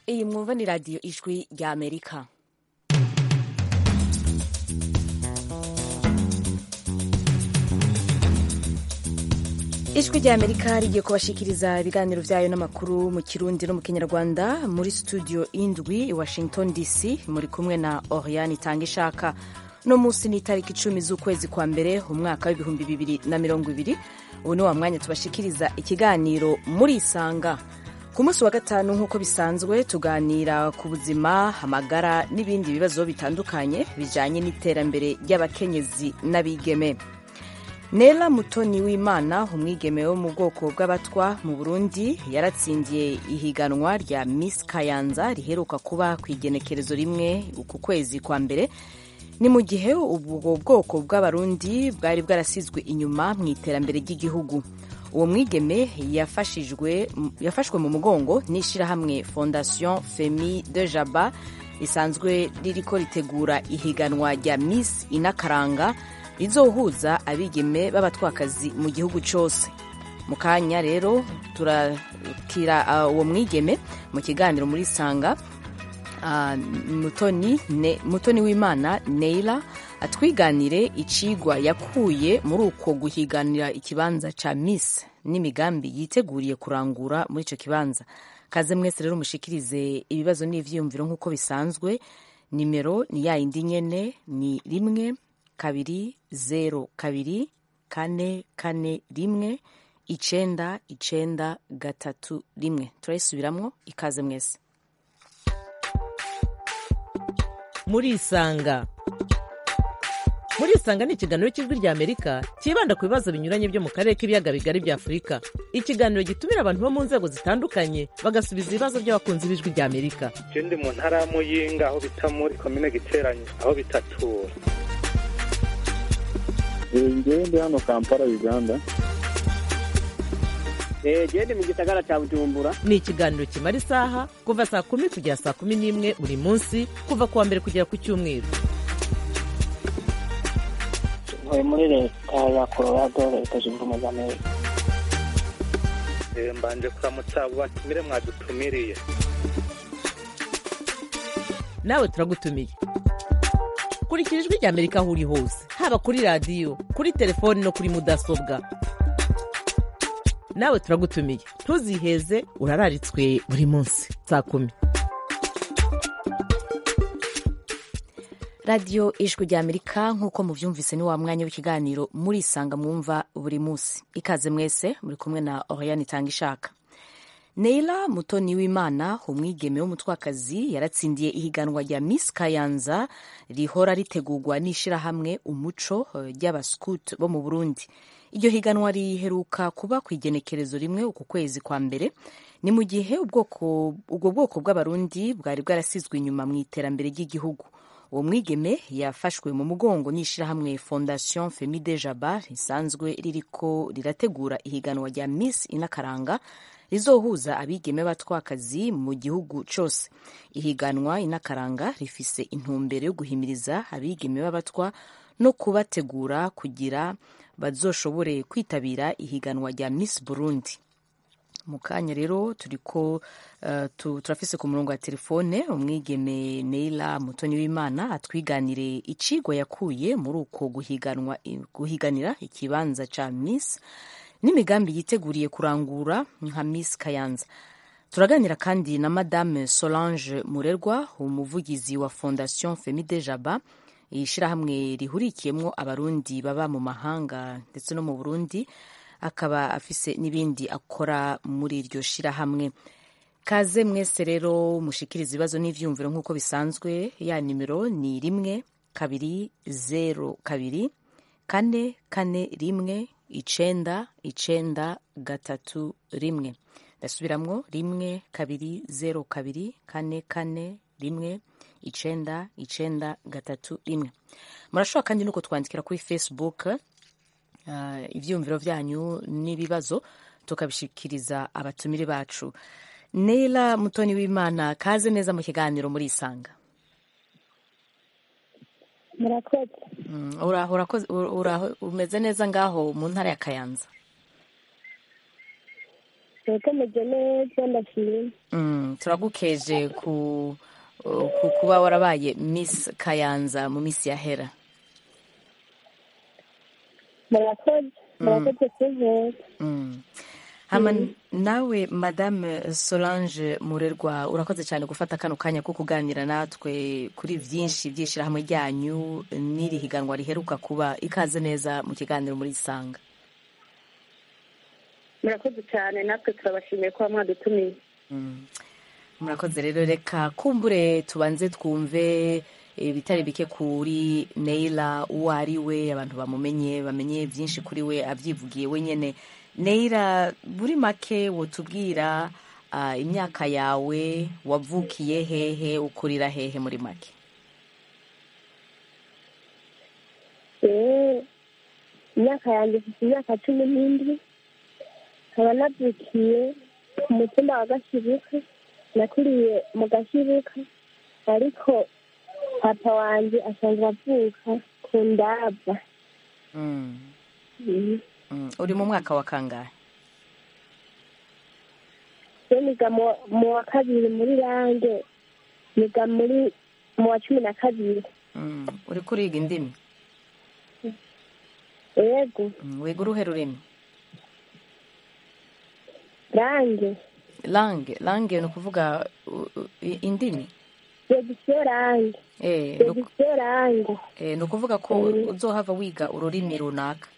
iyi mwumva ni radiyo ijwi rya amerika ijwi rya amerika rigiye kubashikiriza ibiganiro byayo n'amakuru mu kirundi no mu kinyarwanda muri studio indwi i washington dc muri kumwe na oriane itanga ishaka no munsi ni itariki icumi z'ukwezi kwa mbere umwaka w'ibihumbi bibiri na mirongo ibiri ubu ni wa mwanya tubashikiriza ikiganiro muri isanga ku munsi wa gatanu nk'uko bisanzwe tuganira ku buzima amagara n'ibindi bibazo bitandukanye bijyanye n'iterambere ry'abakenyezi n'abigeme nela mutoni w'imana umwigeme wo mu bwoko bw'abatwa mu burundi yaratsindiye ihiganwa rya miss kayanza riheruka kuba ku igenekerezo rimwe ku kwezi kwa mbere ni mu gihe ubwo bwoko bw'abarundi bwari bwarasizwe inyuma mu iterambere ry'igihugu uwo mwigeme yafashwe mu mugongo n'ishyirahamwe fondation femi de jaba risanzwe ririko ritegura ihiganwa rya miss inakaranga rizohuza abigeme b'abatwakazi mu gihugu cyose mu kanya rero turakira uwo mwigeme mu kiganiro muri sanga mutoni w'imana neila atwiganire icigwa yakuye muri uko guhiganira ikibanza ca miss n'imigambi yiteguriye kurangura muri ico kibanza kaze mwese rero mushikirize ibibazo n'ivyiyumviro nk'uko bisanzwe nimero ni ya yindi nyene ni rimwe kabiri zero kabiri kane kane rimwe icenda icenda gatatu rimwe turayisubiramwo ikaze mwese murisanga murisanga ni ikiganiro cy'ijwi rya amerika cyibanda ku bibazo binyuranye byo mu karere k'ibiyaga bigari bya afurika ikiganiro gitumira abantu bo mu nzego zitandukanye bagasubiza ibibazo by'abakunzi b'ijwi rya amerika je ndi mu ntara ya muyinga aho bita muri komine giteranye aho bitatura ngewe ndi hano kampala uganda gende mu gisagara cya bujumbura ni ikiganiro kimara isaha kuva saa kumi kugera saa kumi n'imwe buri munsi kuva ku wa mbere kugera ku cyumweru ntuye muri leta ya colorado leta zunze ubumwe za amerika mbanje kuramutsa abo batumire mwadutumiriye nawe turagutumiye kurikira ijwi rya amerika aho uri hose haba kuri radiyo kuri telefoni no kuri mudasobwa nawe turagutumiye ntuziheze urararitswe buri munsi saa kumi radiyo ijwi rya amerika nk'uko mubyumvise ni wa mwanya w'ikiganiro murisanga mwumva buri munsi ikaze mwese muri kumwe na oriane itanga ishaka neila mutoni w'imana umwigeme w'umutwakazi yaratsindiye ihiganwa rya miss kayanza rihora ritegurwa n'ishyirahamwe umuco ry'abascout bo mu burundi iryo higanwa riheruka kuba ku igenekerezo rimwe uku kwezi kwa mbere ni mu gihe ubwo bwoko bw'abarundi bwari bwarasizwe inyuma mu iterambere ry'igihugu uwo mwigeme yafashwe mu mugongo n'ishyirahamwe fondation femi de jaba risanzwe ririko rirategura ihiganwa rya miss inakaranga rizohuza abigeme b'abatwakazi mu gihugu cyose ihiganwa inakaranga rifise intumbero yo guhimiriza abigeme b'abatwa no kubategura kugira bazoshobore kwitabira ihiganwa rya miss burundi mu kanya rero turiko uh, turafise ku murongo wa telefone umwigeme neila mutoni w'imana atwiganire icigwa yakuye muri uko guhiganwa guhiganira ikibanza ca miss n'imigambi yiteguriye kurangura nka miss kayanza turaganira kandi na madame solange murerwa umuvugizi wa fondation femi de jaba ishyirahamwe rihurikiyemo abarundi baba mu mahanga ndetse no mu burundi akaba afise n'ibindi akora muri iryo shirahamwe kaze mwese rero mushikiriza ibibazo n'ivyumviro nk'uko bisanzwe ya nimero ni rimwe kabiri zero kabiri kane kane rimwe icenda icenda gatatu rimwe ndasubiramwo rimwe kabiri zero kabiri kane kane rimwe icenda icenda gatatu rimwe murashobora kandi nuko twandikira kuri facebook uh, ivyumviro vyanyu n'ibibazo tukabishikiriza abatumire bacu neila mutoni w'imana kaze neza mu kiganiro muri isanga murakoze uraho urakoze uraho umeze neza ngaho mu ntara ya kayanza yego meze neza ndashima Mm, turagukeje ku ku kuba warabaye miss kayanza mu minsi yahera murakoze murakoze kunkeza Mm. hama nawe madame solange murerwa urakoze cyane gufata kano kanya ko kuganira natwe kuri byinshi by'ishyirahamwe ryanyu n'iri higanwa riheruka kuba ikaze neza mu kiganiro muri isanga murakoze cyane natwe turabashimiye kuba mwadutumiye Mm. murakoze rero reka kumbure tubanze twumve ibitari bike kuri neila uwo ari we abantu bamumenye bamenye byinshi kuri we abyivugiye wenyine neila buri make wotubwira ah, imyaka yawe wavukiye hehe ukurira hehe muri make Eh, imyaka yanjye ifite imyaka cumi n'indwi nkaba navukiye ku mutumba wa gashibuka nakuriye mu gashibuka ariko papa wanjye asanzwe avuka ku ndava Mm. Mhm. Mm. uri mu mwaka wa kangahe yo niga mu- mu wa kabiri muri range niga muri mu wa cumi na kabiri Mm. uri kuriga indimi yego Mm. wiga uruhe rurimi range lange lange ni ukuvuga u- u- i- indimi yegisiyo range Eh, ni uku- yegisiyo range Eh, ni ukuvuga ko uzohava wiga ururimi runaka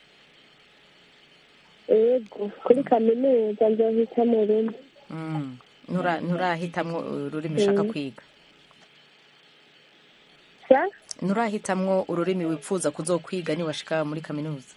yego kuri kaminuza nzohita mu rumwe Mm. Ntura- nturahitamwo ururimi ushaka Mm. kwiga sa nturahitamwo ururimi wifuza kuzokwiga niwashika muri kaminuza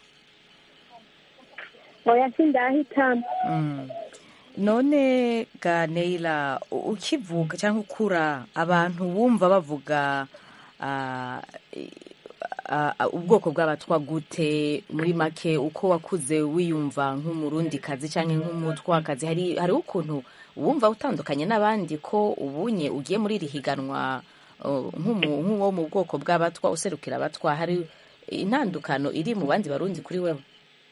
oya sindahitamo Mm. none ga neila u- ukivuga cyangwa ukura abantu wumva bavuga ah, i- ah, ah, ubwoko bw'abatwa gute muri make uko wakuze wiyumva nk'umurundikazi cyangwa nk'umutwakazi hari hariho ukuntu wumva utandukanye n'abandi ko ubunye ugiye muri iri higanwa uh, nk'umu- nk'uwo mu bwoko bw'abatwa userukira abatwa hari intandukano iri mu bandi barundi kuri wewe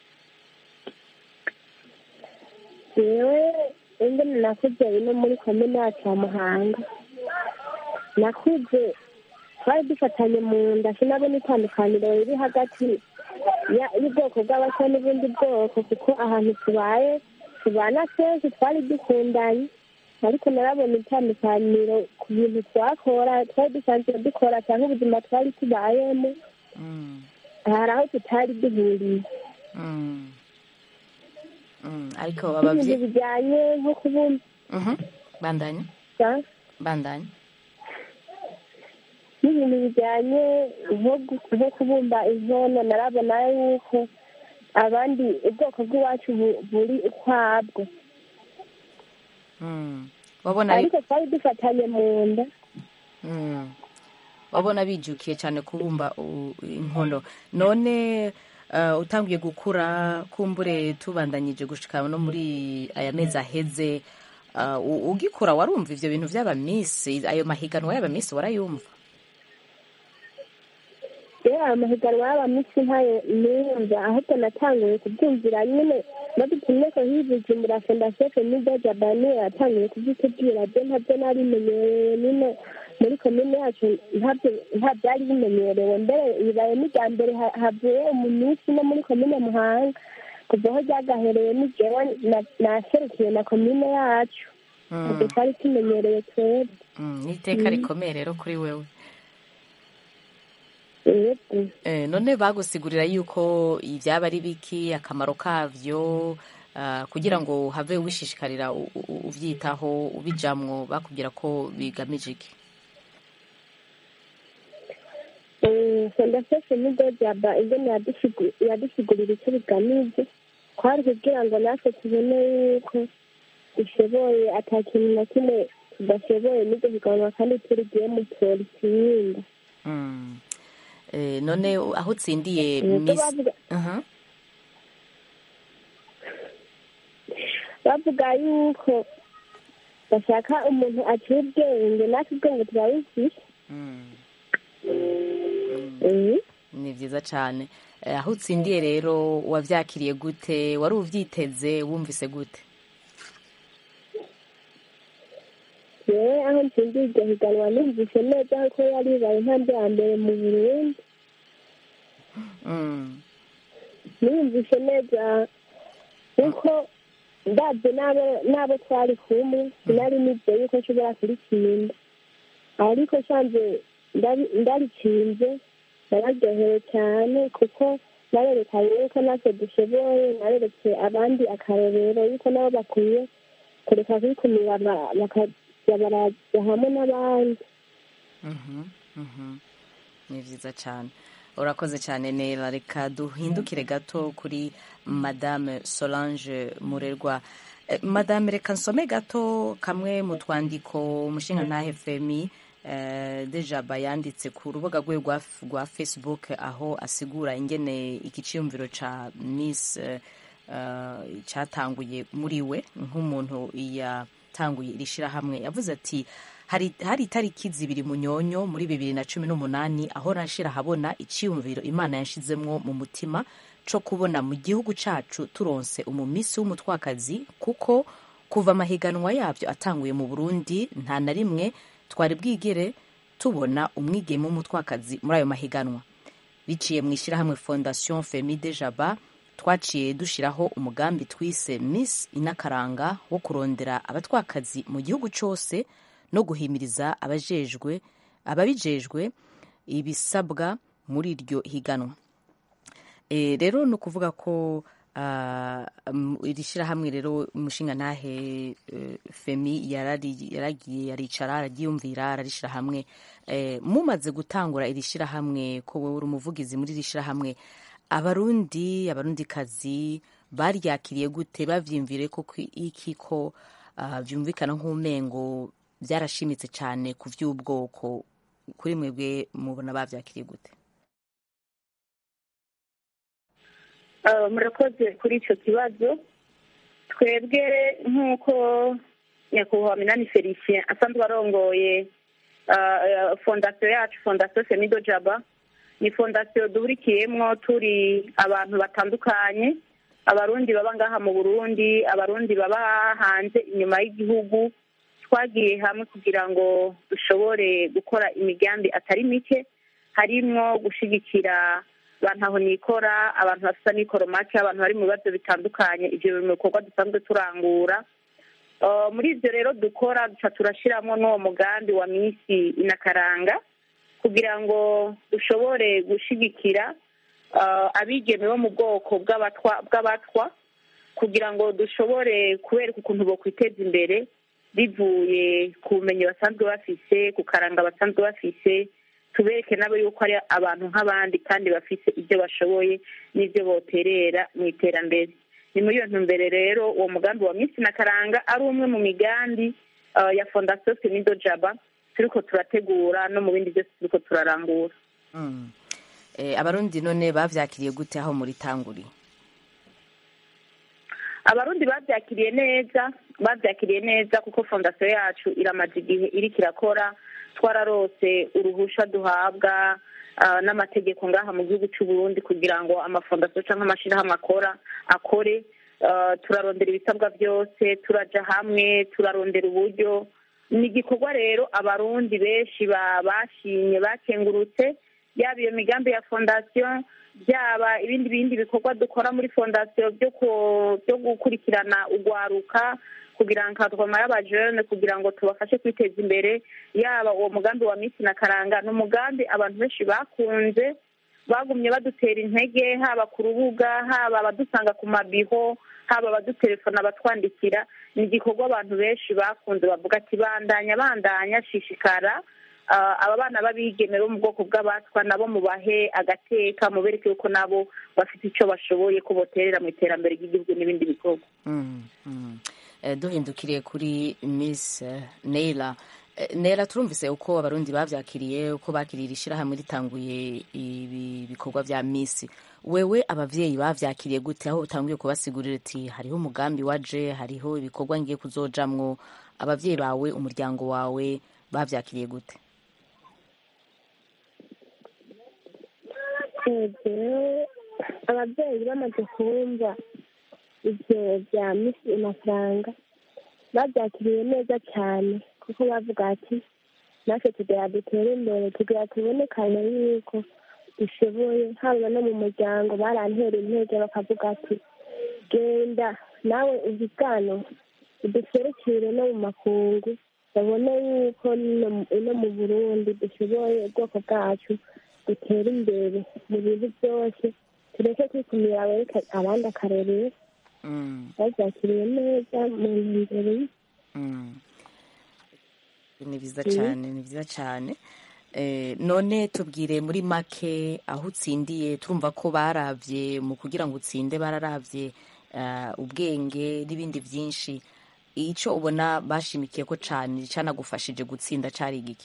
yewe ingene nakuze ino muri komine yacu ya muhanga nakuze twari dufatanye mu nda sinabona itandukaniro riri hagati ya- y'ubwoko bw'abasa n'ubundi bwoko kuko ahantu tubaye tubana kenshi twari dukundanye ariko narabona itandukaniro ku bintu twakora twari dusanzwe dukora cyangwa ubuzima twari tubayemo Mm. hari aho tutari duhuriye Mm. Mm, ariko n'ibintu abavyeyi bijyanye nko kubumva Mhm. bandanya bandanya n'ibintu bijyanye nko gu- nko kubumba inkono narabona yuko abandi ubwoko bw'iwacu bu- buri ukwabwo Mm. wabona bi- ariko twari dufatanye mu nda Mm. wabona bijukiye cyane kubumba u- inkono none uh, utangiye gukura kumbure tubandanyije gushika no muri aya mezi aheze uh, u- ugikura warumva ivyo bintu vy'abamisi ayo mahiganwa y'abamisi warayumva rero ayo mahiganwa y'abamisi ntayo niyumva ahubwo natanguye kubyumvira nyine badutumye ko hibujumbura fondasiyo femide jabani yatanguye kubyitubwira byo ntabyo narimenyereye nyine muri komine yacu ntabyo nta byari bimenyerewe mbere bibaye n'irya mbere ha- havuye umunsi no muri komine muhanga kuva aho ryagahereye n'ijewe na- naserukiye na komine yacu ntabwo twari tumenyereye twebwe Mm, ni iteka rikomeye rero kuri wewe yego Eh, none bagusigurira yuko ibyaba ari biki akamaro kavyo ah, kugira ngo have wishishikarira u- u- uvyitaho ubijamwo bakubwira ko bigamije iki fondasiyo femide jaba ingene yadusigu- yadusigurira icyo bigamije twari kugira ngo natwe tubone yuko dushoboye ata kintu na kimwe tudashoboye n'ibyo higanwa kandi turigiye mu polisi Mm. Eh, none aho utsindiye Nuko Miss bavuga- Aha. bavuga yuko bashaka umuntu aciye ubwenge natwe ubwenge turabufise Mm. Mhm. ni vyiza cane Eh, aho utsindiye rero wavyakiriye gute wari uvyiteze wumvise gute jewe aho ntsindiye iryo higanwa numvise neza ko yari ibaye intambwe ya mbere mu burundi Mm. niyumvise neza kuko ndabyo n'abo n'abo twari kumwe sinari nizeye yuko nshobora kuritsinda ariko nsanze ndari- ndaritsinze nararyohewe cyane kuko narerekanye yuko natwe dushoboye nareretse abandi akarorero yuko nabo bakwiye kureka kwikumira ba- bakajya baraza hamwe n'abandi Mhm, mhm. ni byiza cyane urakoze cyane nera reka duhindukire gato kuri madame solange murerwa Eh, madame reka nsome gato kamwe mu twandiko umushinga ntahe femi eh, dejaba yanditse ku rubuga rwe rwa, rwa facebook aho asigura ingene igiciyumviro ca miss eh, eh, cyatanguye muri we nk'umuntu yatanguye iri shirahamwe yavuze ati hari, hari itariki zibiri munyonyo muri bibiri na cumi n'umunani aho nashira habona iciyumviro imana yanshizemwo mu mutima co kubona mu gihugu cacu turonse umumisi w'umutwakazi kuko kuva amahiganwa yabyo atanguye mu burundi nta na rimwe twari bwigere tubona umwigeme w'umutwakazi muri ayo mahiganwa biciye mu ishyirahamwe fondation femi de jaba twaciye dushyiraho umugambi twise miss inakaranga wo kurondera abatwakazi mu gihugu cyose no guhimiriza abajejwe ababijejwe ibisabwa muri iryo higanwa e, rero ni ukuvuga ko ah, um, iri shyirahamwe rero umushinga ntahe eh, femi yarari- yaragiye yaricara araryiyumvira ararishyira hamwe eh, mumaze gutangura iri shyirahamwe ko wowe uri umuvugizi muri iri shyirahamwe abarundi abarundikazi baryakiriye gute bavyimvire ko kwi- iki ko ah, vyumvikana nk'umengo byarashimitse cyane ku vy'ubwoko kuri mwebwe mubona bavyakiriye gute Uh, murakoze kuri icyo kibazo twebwe nk'uko nyakubahwa minani felicien asanzwe arongoye uh, uh, fondasiyo yacu fondasiyo semido jaba ni fondasiyo duhurikiyemwo turi abantu batandukanye abarundi baba ngaha mu burundi abarundi baba hanze inyuma y'igihugu twagiye hamwe kugira ngo dushobore gukora imigambi atari mike harimwo gushigikira abantu aho nikora abantu bafite amikoro make abantu bari mu bibazo bitandukanye ibyo biri mu bikorwa dusanzwe turangura Uh, muri ibyo rero dukora duca turashyiramo n'uwo mugambi wa minsi inakaranga kugira ngo dushobore gushigikira uh, abigeme bo mu bwoko bw'abatwa bw'abatwa kugira ngo dushobore kubereka ukuntu bokwiteza imbere bivuye ku bumenyi basanzwe bafise ku karanga basanzwe bafise tubereke nabo yuko ari abantu nk'abandi kandi bafise ibyo bashoboye n'ibyo boterera mu iterambere ni muri iyo ntumbere rero uwo mugambi wa minsi na karanga ari umwe mu migambi uh, ya fondasiyo senido jaba turiko turategura no mu bindi byose turiko turarangura Mm. Eh, abarundi none bavyakiriye gute aho muri tanguri abarundi babyakiriye neza babyakiriye neza kuko fondasiyo yacu iramaze igihe iriko irakora twararose uruhusha duhabwa ah, n'amategeko ngaha mu gihugu cy'u Burundi kugira ngo amafondasiyo cyangwa amashirahamwe akora akore Ah, turarondera ibisabwa byose turaja hamwe turarondera uburyo ni igikorwa rero abarundi benshi ba- bashimye bakengurutse yaba iyo migambi ya fondasiyo byaba ibindi bindi bikorwa dukora muri fondasiyo byo ku- byo gukurikirana ugwaruka kugira ngo nkatwama y'abajene kugira ngo tubafashe kwiteza imbere yaba uwo mugambi wa minsi na karanga ni umugambi abantu benshi bakunze bagumye badutera intege haba ku rubuga haba abadusanga ku mabiho haba abadutelefona batwandikira ni igikorwa abantu benshi bakunze bavuga ati bandanya bandanya shishikara Ah, aba bana b'abigeme bo mu bwoko bw'abatwa nabo mubahe agateka mubereke yuko nabo bafite icyo bashoboye ko boterera mu iterambere ry'igihugu n'ibindi bikorwa Mm, mm. Eh, duhindukiriye kuri miss eh, neila Eh, neila turumvise uko abarundi bavyakiriye uko bakiriye ishirahamwe ritanguye ibi bikorwa vya miss wewe abavyeyi bavyakiriye gute aho utanguye kubasigurira ati hariho umugambi waje hariho ibikorwa ngiye kuzojamwo abavyeyi bawe umuryango wawe bavyakiriye gute rero ababyeyi bamaze kumva ibyo bya misi amafaranga babyakiriye neza cyane ku kuko bavuga ati natwe tugira dutere imbere tugira tubonekane yuko dushoboye haba no mu muryango barantera intege bakavuga ati genda nawe ubigano uduserukire no mu makungu babone yuko no mu burundi dushoboye ubwoko bwacu dutera imbere mu bintu byose tureke kwikumira wereka abandi akarorero babyakiriye neza mu ntumbero ni byiza cyane ni byiza cyane none tubwire muri make aho utsindiye turumva ko barabye mu kugira ngo utsinde bararabye ubwenge n'ibindi byinshi icyo ubona bashimikiye ko cyane cyanagufashije gutsinda cyari igiki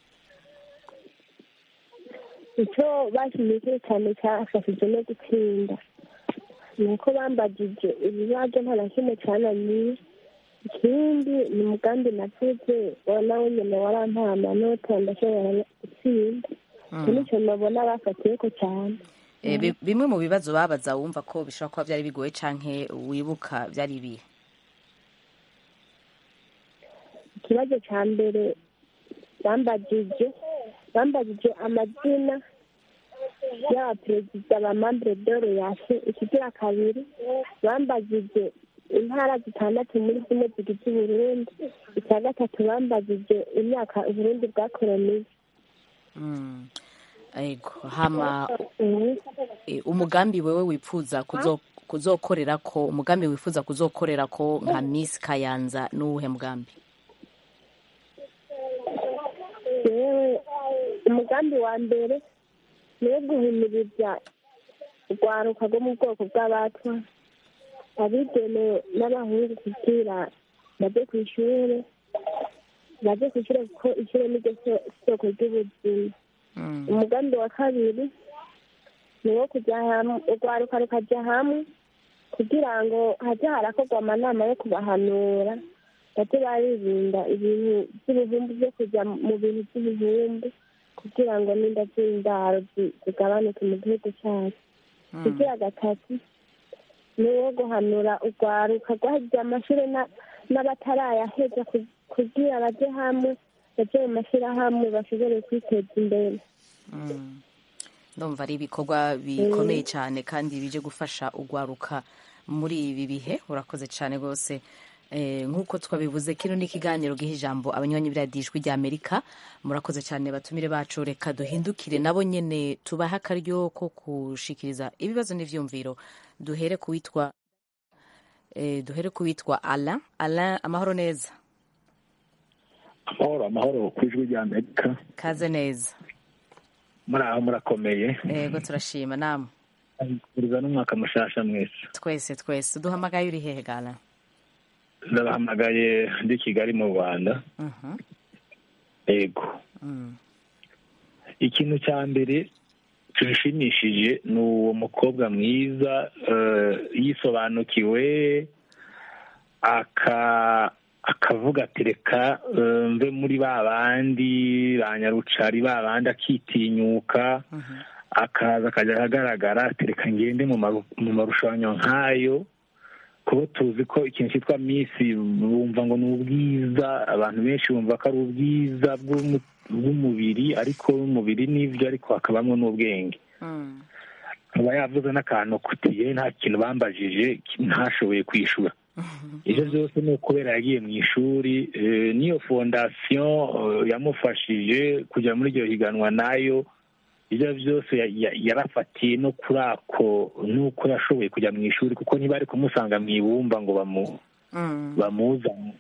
icyo bashimikiye cyane cyafashije no gutsinda ni uko bambagije ibibazo nta na kimwe cyananiye ikindi ni umugambi navuze nawe nyine warampaye amanota ndashobora gutsinda icyo nicyo nabona bafatiye ko cyane bimwe mu bibazo babaza wumva ko bishobora kuba byari bigoye cyangwa wibuka byari ibihe ikibazo cya mbere bambagije bambagije amazina y'abaperezida ba mambure dore yase ikigira kabiri bambagije intara zitandatu muri zimwe zigize uburundi icya gatatu bambagije imyaka uburundi bwakoroniye hama umugambi wewe wifuza kuzokorera ko umugambi wifuza kuzokorera ko nka misi kayanza n'uwuhe mugambi yewe umugambi wa mbere ni uwo guhimiriza urwaruka rwo mu bwoko bw'abatwa abigenewe n'abahungu kugira bajye ku ishuri bajye ku ishuri kuko ishuri ni ryo soko ry'ubuzima umugambi wa kabiri ni uwo kujya hamwe urwaruka rukajya hamwe kugira ngo hajye harakorwa amanama yo kubahanura bajye baririnda ibintu by'ibihumbi byo kujya mu bintu by'ibihumbi kugira ngo n'inda z'indaro zigabanuke mu gihugu cyacu kugira gatatu ni uwo guhanura urwaruka rwahigiye amashuri n'abatarayaheza kugira bajye hamwe bajye mu mashyirahamwe bashobore kwiteza imbere ndumva ari ibikorwa bikomeye cyane kandi bije gufasha urwaruka muri ibi bihe urakoze cyane rwose nk'uko twabivuze kino ni ikiganiro giha ijambo abanywanyi biradijwi rya amerika murakoze cyane batumire bacu reka duhindukire nabo nyine tubahe akaryo ko gushikiriza ibibazo n'ibyumviro duhere ku witwa duhere ku witwa ala ala amahoro neza amahoro amahoro ku ijwi rya amerika kaze neza muri aho murakomeye yego turashima namwe turiza n'umwaka mushasha mwese twese twese duhamagaye uri hehe gana ndabahamagaye ndi kigali mu rwanda yego ikintu cya mbere kirishimishije ni uwo mukobwa mwiza yisobanukiwe akavuga ati reka mve muri ba bandi ba nyarucari ba bandi akitinyuka akaza akajya ahagaragara ati reka ngende mu marushanwa nk'ayo kuba tuzi ko ikintu cyitwa misi bumva ngo ni ubwiza abantu benshi bumva ko ari ubwiza bw'umubiri ariko umubiri n'ibyo ariko hakabamo n'ubwenge aba yavuze n'akantu kutiye nta kintu bambajije ntashoboye kwishyura ibyo byose ni ukubera yagiye mu ishuri n'iyo fondasiyo yamufashije kujya muri iryo higanwa nayo ibyo byose yarafatiye no kuri ako nuko yashoboye kujya mu ishuri kuko ntibari kumusanga mu ibumba ngo bamuzane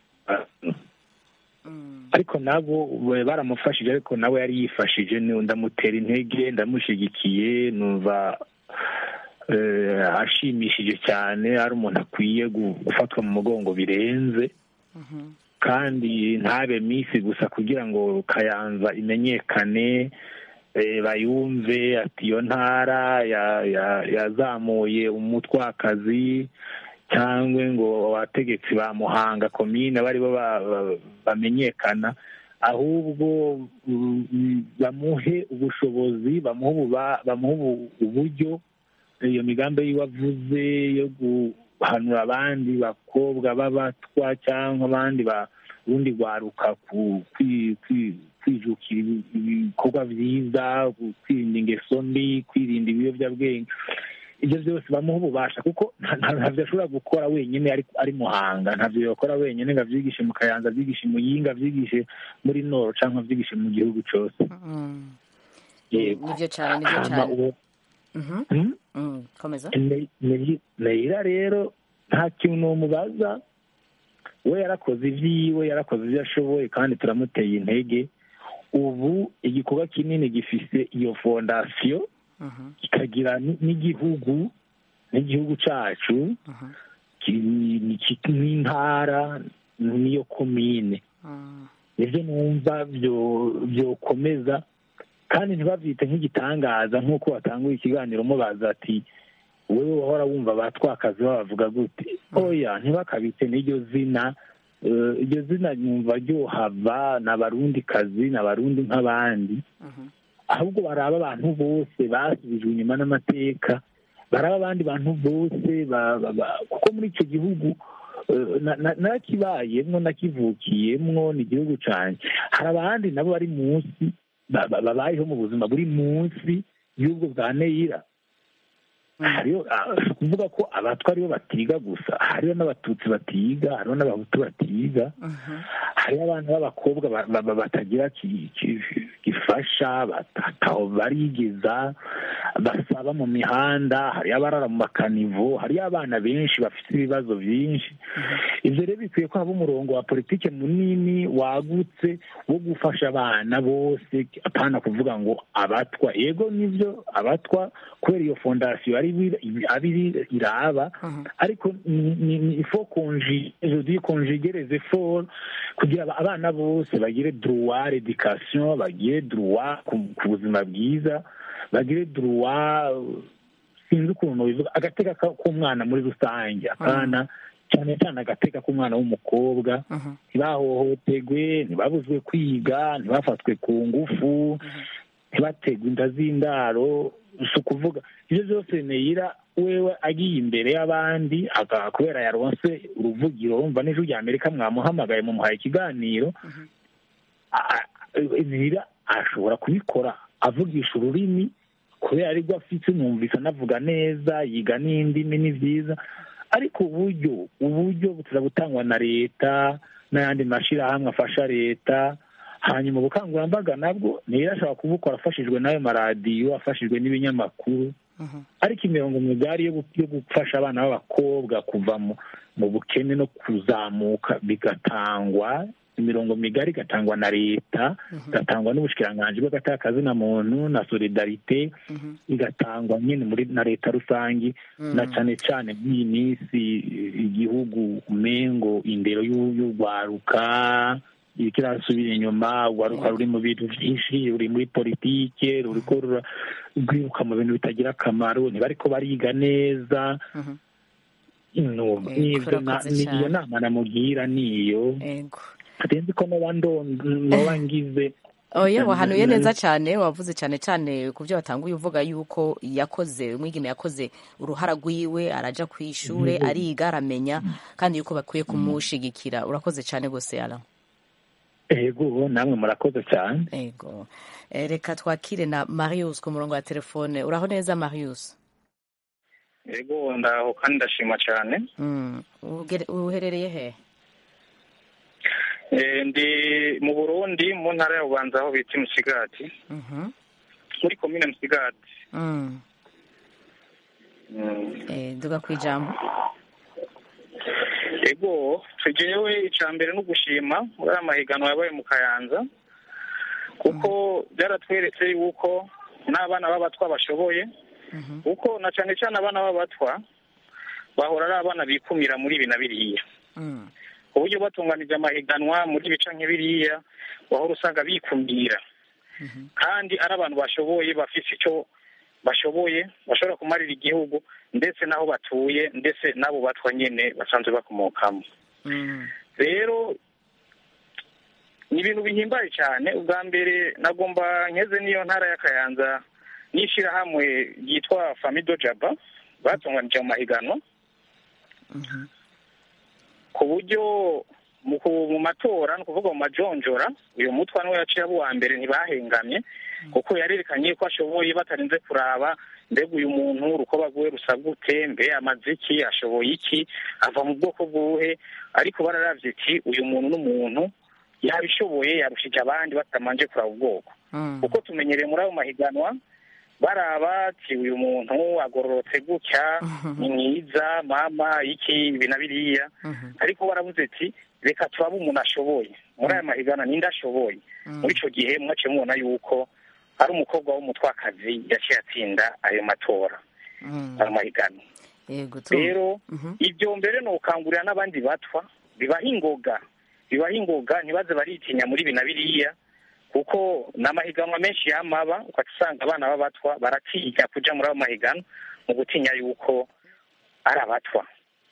ariko nabo baramufashije ariko nawe yari yifashije ndamutera intege ndamushyigikiye numva ashimishije cyane ari umuntu akwiye gufatwa mu mugongo birenze kandi ntabe minsi gusa kugira ngo kayanza imenyekane bayumve ati iyo ntara yazamuye umutwakazi cyangwa ngo abategetsi ba muhanga komine bari bo bamenyekana ahubwo bamuhe ubushobozi bamuhe uburyo iyo migambi yiwe avuze yo guhanura abandi bakobwa b'abatwa cyangwa abandi urundi rwaruka kwijukira ibikorwa byiza kwirinda ingeso mbi kwirinda ibiyobyabwenge ibyo byose bamuha ububasha kuko ntabyo ashobora gukora wenyine ari muhanga ntabyo yakora wenyine ngo abyigishe mu kayanza abyigishe mu yinga abyigishe muri noro cyangwa abyigishe mu gihugu cyose nibyo cyane nibyo cyane komeza neyira rero nta kintu umubaza we yarakoze ibyiwe yarakoze ibyo ashoboye kandi turamuteye intege ubu igikorwa kinini gifise iyo fondasiyo kikagira n'igihugu n'igihugu cyacu n'intara n'iyo komine nibyo numva byokomeza kandi ntibabyite nk'igitangaza nk'uko watanguye ikiganiro mubaza ati wowe wahora wumva abatwakazi babavuga gute oya ntibakabite n'iryo zina iryo zina nyumva ryohava ni abarundi kazi ni abarundi nk'abandi ahubwo baraba abantu bose basubijwe inyuma n'amateka baraba abandi bantu bose kuko muri icyo gihugu nakibayemwo nakivukiyemwo ni igihugu cyane hari abandi nabo bari munsi babayeho mu buzima buri munsi y'ubwo bwa neyira hariyo kuvuga ko abatwa aribo batiga gusa hariho n'abatutsi batiga hariho n'abahutu batiga hariho abana b'abakobwa batagira gifasha bataho barigeza basaba mu mihanda hariyo abarara mu makanivo hariyo abana benshi bafite ibibazo byinshi ibyo rero bikwiye ko haba umurongo wa politiki munini wagutse wo gufasha abana bose apana kuvuga ngo abatwa yego nibyo abatwa kubera iyo fondasiyo ari iraba ariko ni ifo konjige konjigereze for kugira abana bose bagire droit redikasiyo bagire droit ku buzima bwiza bagire droit sinzi ukuntu bivuga agateka k'umwana muri rusange akana cyane cyane agateka k'umwana w'umukobwa ntibahohotegwe ntibabuzwe kwiga ntibafatwe ku ngufu ntibategwe inda z'indaro si ukuvuga ibyo byose neyira wewe agiye imbere y'abandi kubera yaronse uruvugiro wumva n'ijwi rya amerika mwamuhamagaye mumuhaye ikiganiro neyira ashobora kubikora avugisha ururimi kubera aribwo afite numvise anavuga neza yiga n'indimi ni byiza ariko uburyo uburyo butangwa na leta n'ayandi mashyirahamwe afasha leta hanyuma ubukangurambaga nabwo niyo ashobora kubukora afashijwe n'ayo maradiyo afashijwe n'ibinyamakuru ariko imirongo migari yo gufasha abana b'abakobwa kuva mu bukene no kuzamuka bigatangwa imirongo migari igatangwa na leta igatangwa n'ubushikiranganji bw'agatakazina muntu na solidarite igatangwa nyine muri na leta rusange na cyane cyane nk'iyi minsi igihugu umengo indero y'urwaruka kirasubira inyuma urwaruka ruri mu bintu byinshi ruri muri politike ruriko rwiruka mu bintu bitagira akamaro ntibariko bariga neza iyo nama namugira niyo atenzi ko noba ngize oya wahanuye neza cyane wavuze cyane cyane ku byo watanguye uvuga yuko yakoze umwigeme yakoze uruhara rwiwe araja ku ishure ariga aramenya kandi yuko bakwiye kumushigikira urakoze cyane rwose yara ego namwe murakoze cyane ego reka twakire na marius ku murongo wa telefone uraho neza marius ego ndaho kandi ndashima cyane uherereye he ndi mu burundi mu ntara ya bubanza aho bita musigati muri komine musigati duga ku ijambo ego tugewe icya mbere no gushima muri aya mahiganwa yabaye mu kayanza kuko byaratweretse yuko n'abana b'abatwa bashoboye kuko na cyane cyane abana b'abatwa bahora ari abana bikumira muri ibi na biriya uburyo batunganije amahiganwa muri bica nk'ibiriya wahora usanga bikumira kandi ari abantu bashoboye bafite icyo bashoboye bashobora kumarira igihugu ndetse n'aho batuye ndetse n'abo batwa nyine basanzwe bakomokamo rero ni ibintu bihimbaye cyane ubwa mbere nagomba nkeze n'iyo ntara ya kayanza n'ishyirahamwe ryitwa famido jaba batunganije mu mahiganwa ku buryo mu ku- mu matora ni ukuvuga mu majonjora uyu mutwa niwe yaciye abo uwa mbere ntibahengamye kuko yarerekanye ko ashoboye batarinze kuraba mbega uyu muntu urukoba rwiwe rusa gute mbe amaze iki ashoboye iki ava mu bwoko bwuhe ariko bararavye iti uyu muntu n'umuntu yabishoboye yarushije abandi batamanje kuraba ubwoko kuko tumenyereye muri ayo mahiganwa baraba ati uyu muntu agororotse gutya ni mwiza mama iki ibi na biriya ariko baravuze ati reka turabe umuntu ashoboye muri aya mahiganwa ninde ashoboye muri icyo gihe mwaciye mubona yuko ari umukobwa w'umutwakazi yaciye atsinda ayo matora ayo mahiganwa yego tu rero ibyo mbere ni ukangurira n'abandi batwa bibaha ingoga bibaha ingoga ntibaze baritinya muri ibi na biriya kuko ni amahiganwa menshi yamaba ukajya usanga abana b'abatwa baratinya kuja muri ayo mahiganwa mu gutinya yuko ari abatwa